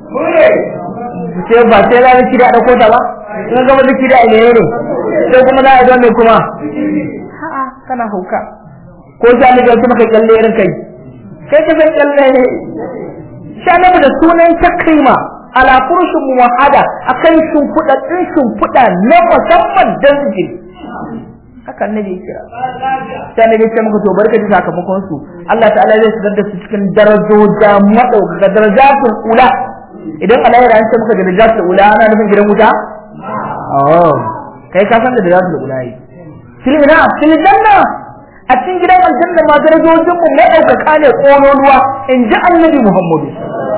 sai ba sai za zikiri a ɗauko ta ba in gama zikiri a ne ne sai kuma za a yi mai kuma ha'a kana hauka ko sai an ga maka kyalle irin kai kai ka san kyalle ne sha da sunan takrima ala furushin muwahada akan shimfiɗa ɗin shimfiɗa na musamman don zikiri haka annabi ya kira sai annabi ya ce maka to barka da sakamakon su Allah ta'ala zai shigar da su cikin darajoja madaukaka darajatul ula idan Allah ya rance maka darajatul ula ana nufin gidan wuta oh kai ka san da darajatul ula yi fil ina fil janna a cikin gidan aljanna ma darajojin mu madaukaka ne kololuwa in ji annabi Muhammadu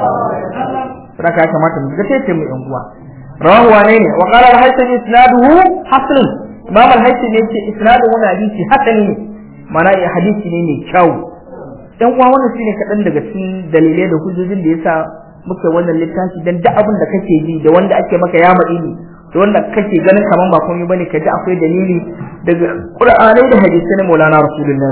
saka ya kamata mu ga sai mu yan uwa rawahu wane ne wa qala al-haythami isnaduhu hasan imam al-haythami yace isnadu wannan hadisi hasani ne mana ya hadisi ne mai kyau dan uwa wannan shine kadan daga cikin dalilai da hujjojin da yasa muke wannan littafi dan duk abin da kake ji da wanda ake maka ya madini da wanda kake ganin kaman ba komai bane kaji akwai dalili daga qur'anai da hadisi na maulana rasulullah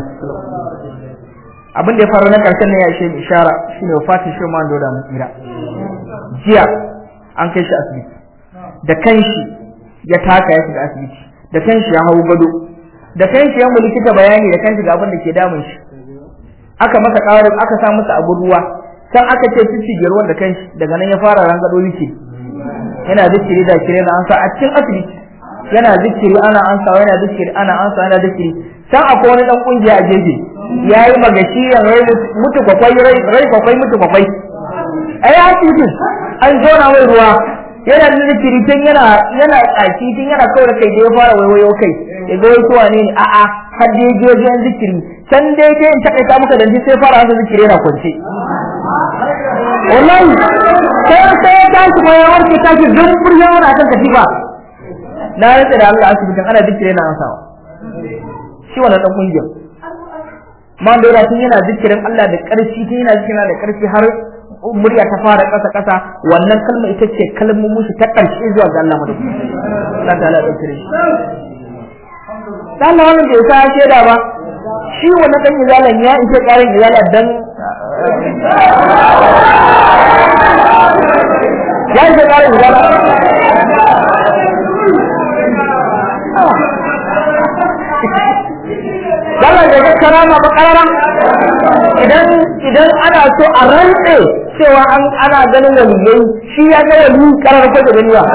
abin da ya faru na karshen ne ya ishe ishara shine wafatin shi ma da mu tsira jiya an kai shi asibiti da kanshi ya taka ya shiga asibiti da kanshi ya hau gado da kanshi ya likita bayani da kanshi ga abin da ke damun shi aka masa ƙarin aka sa masa abu ruwa can aka ce fifi ruwan da kanshi daga nan ya fara rangado yake yana zikiri da kire na ansa a cikin asibiti yana zikiri ana ansa yana zikiri ana ansa yana zikiri can akwai wani dan kungiya a jeje yayi magashi rai mutu kwakwai rai kwakwai mutu kwakwai ai asibitin an zona mai ruwa yana da zikiri tun yana yana tsaki tun yana kawai kai da ya fara waiwayo kai ya ga wasu wane ne a'a har da je wajen zikiri can dai dai in takaita muka danci sai fara hasa zikiri yana kwance wallahi sai sai ya tashi ko ya warke tashi zumbur ya wani akan katifa na rantsa da Allah asibitin ana zikiri yana ansawa shi wannan dan kungiyar man da tun yana zikirin Allah da ƙarfi tun yana zikirin da ƙarfi har murya ta fara ƙasa ƙasa wannan kalma ita ce kalmomin shi ta ƙarshe zuwa ga Allah madauki Allah ta'ala da kire shi dan Allah wannan bai sa shaida ba shi wannan dan izalan ya ishe ƙarin izala dan ya ishe ƙarin izala Dala da ga karama ba karama idan idan ana so a rantse cewa an ana ganin waliyai shi ya ga wali karar ko da gani ba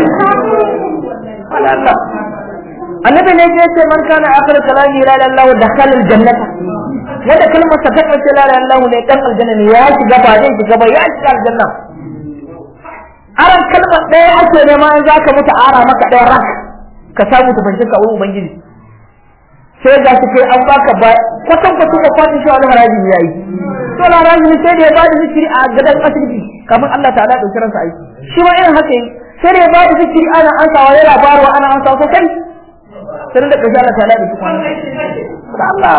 Allah annabi ne ya ce man kana akhir kalami la ilaha illallah dakhala aljannata wanda kalmar sa ta karshe la ilaha illallah ne dan aljanna ne ya shiga ba zai shiga ba ya shiga aljanna aran kalmar ɗaya ake nema in zaka mutu ara maka ɗaya rak ka samu tafanshin ka wurin ubangiji sai ga shi kai an baka ba kwatan kwatan da fatin shi wani haraji ya yi to la haraji ne sai da ya ba da zikiri a gadan asibiti kamar Allah ta'ala dauki ransa aiki shi ma irin haka yi sai da ya ba da zikiri ana ansawa ya labarwa ana ansawa ko kai sai da kashi Allah ta'ala dauki kwanan da Allah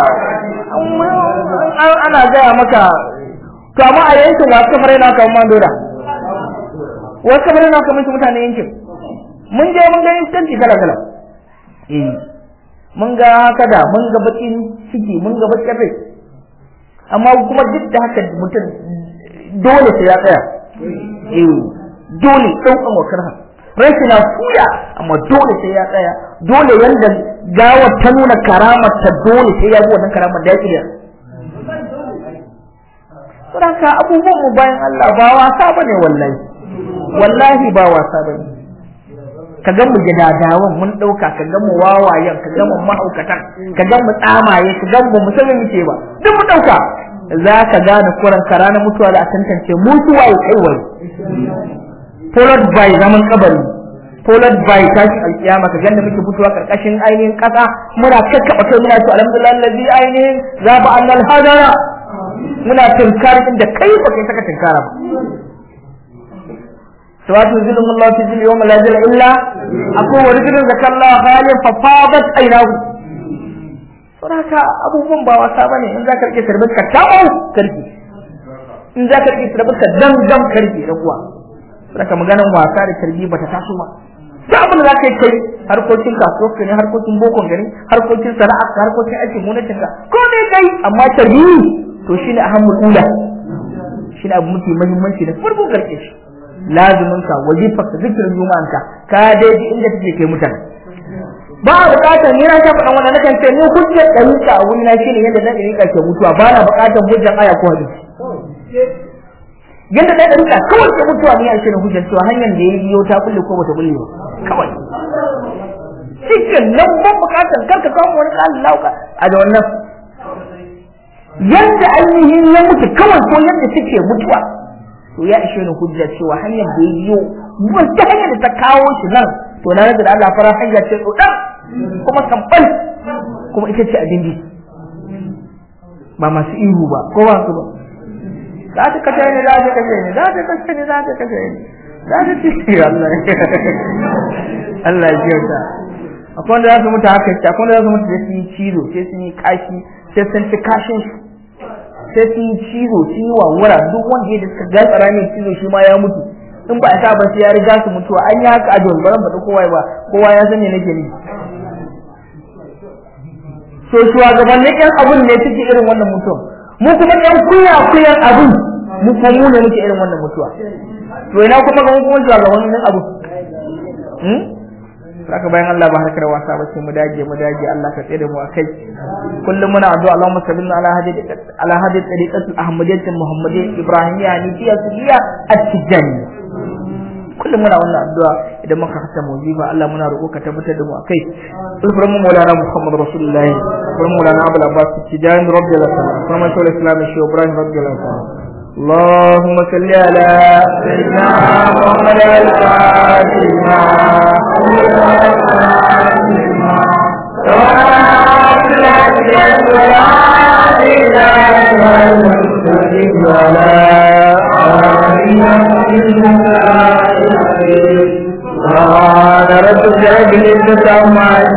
ana gaya maka to amma a yankin wasu kamar yana kan man dora wasu kamar yana kamar mutane yankin mun je mun ga instanti kala kala eh mun ga kada mun ga bakin ciki mun ga bakin rai amma kuma duk da haka mutum dole sai ya tsaya eh dole ɗaukan wakar ha rashi na fuya amma dole sai ya tsaya dole yanda gawar ta nuna karamar ta dole sai ya bi wannan karamar da ya kiriya Saboda abubuwan mu bayan Allah ba wasa bane wallahi wallahi ba wasa bane ka ga mu gidadawan mun dauka ka ga mu wawayen ka ga mu mahaukatan ka ga mu tsamaye ka ga mu musulmi muke ba duk mu dauka za ka gane kuran kara na mutuwa da a tantance mutuwa ya kai wai followed by zaman kabari followed by tashi alkiyama ka ganda muke mutuwa karkashin ainihin kasa muna kakkaba kai muna ce alhamdulillah allazi ainihin zaba annal hadara muna tinkari inda kai ba kai saka tinkara ba سواء ينزلهم الله في ذل يوم لا ذل إلا أكو ورجل ذكر الله خاليا ففاضت عيناه saboda abubuwan ba wasa bane in za ka rike sarbin ka tawo karki in za ka rike sarbin ka dam dam karki da kuwa saboda maganan wasa da karbi bata taso ba duk abin da za ka yi kai harkokin kasuwa ne harkokin bokon gari harkokin sana'a harkokin aikin gwamnatin ka ko ne kai amma tarbi to shine ahammul ula shine abu mafi muhimmanci da farko karke shi lazuminka wazifarka zikirin juma'anka ka daidai inda take kai mutane ba a bukatar ni na shafa dan wannan nakan ce ni hujjar dalika a wuri na shine yadda dan dalika ke mutuwa ba na bukatar hujjar aya ko hadisi yadda dan dalika kawai ke mutuwa ni a shine hujjar cewa hanyar da yayi yau ta kulle ko bata kulle ba kawai cikin nan ba bukatar karka kawo wani kalin lauka a da wannan yadda ainihin ya mutu kawai ko yadda take mutuwa to ya ishe ni hujja cewa hanyar da yiwu wata hanyar da ta kawo shi nan to na rage da Allah fara hanya ce tsodan kuma tambal kuma ita ce abin ba masu ihu ba ko ba su ba za ta kashe ni za ta kashe ni za ta kashe ni za ta kashe ni za ta ci Allah Allah ya kyauta akwai wanda za su mutu haka ce akwai wanda za su mutu da su yi cizo sai sun yi kashi sai sun ci kashin shi sai sun yi cizo sun yi wawura duk wanda ya da suka gatsara mai cizo shi ma ya mutu in ba a sa ba sai ya riga su mutuwa an yi haka a don ba faɗi kowa ba kowa ya san me nake ni so shugabannin yan abun ne suke irin wannan mutuwa mu kuma yan kuya kuyan abun mu kuma mu ne muke irin wannan mutuwa to ina kuma ga kuma shugabannin abu saka bayan Allah ba harkar wasa ba sai mu dage mu dage Allah ka tsere mu akai kullum muna addu'a Allahumma salli ala hadi ala hadi tariqati ahmadiyyah muhammadiyya ibrahimiyya nifiyya sunniya at-tijani kullum muna wannan addu'a idan muka hasa mujiba Allah muna roƙo ka tabbatar da mu akai sulfur mu maulana muhammad rasulullahi sulfur maulana abul abbas tijani radiyallahu anhu kuma shawul islam shi ibrahim radiyallahu anhu اللهم صل على سيدنا محمد الفاتحة وعلى ربك عما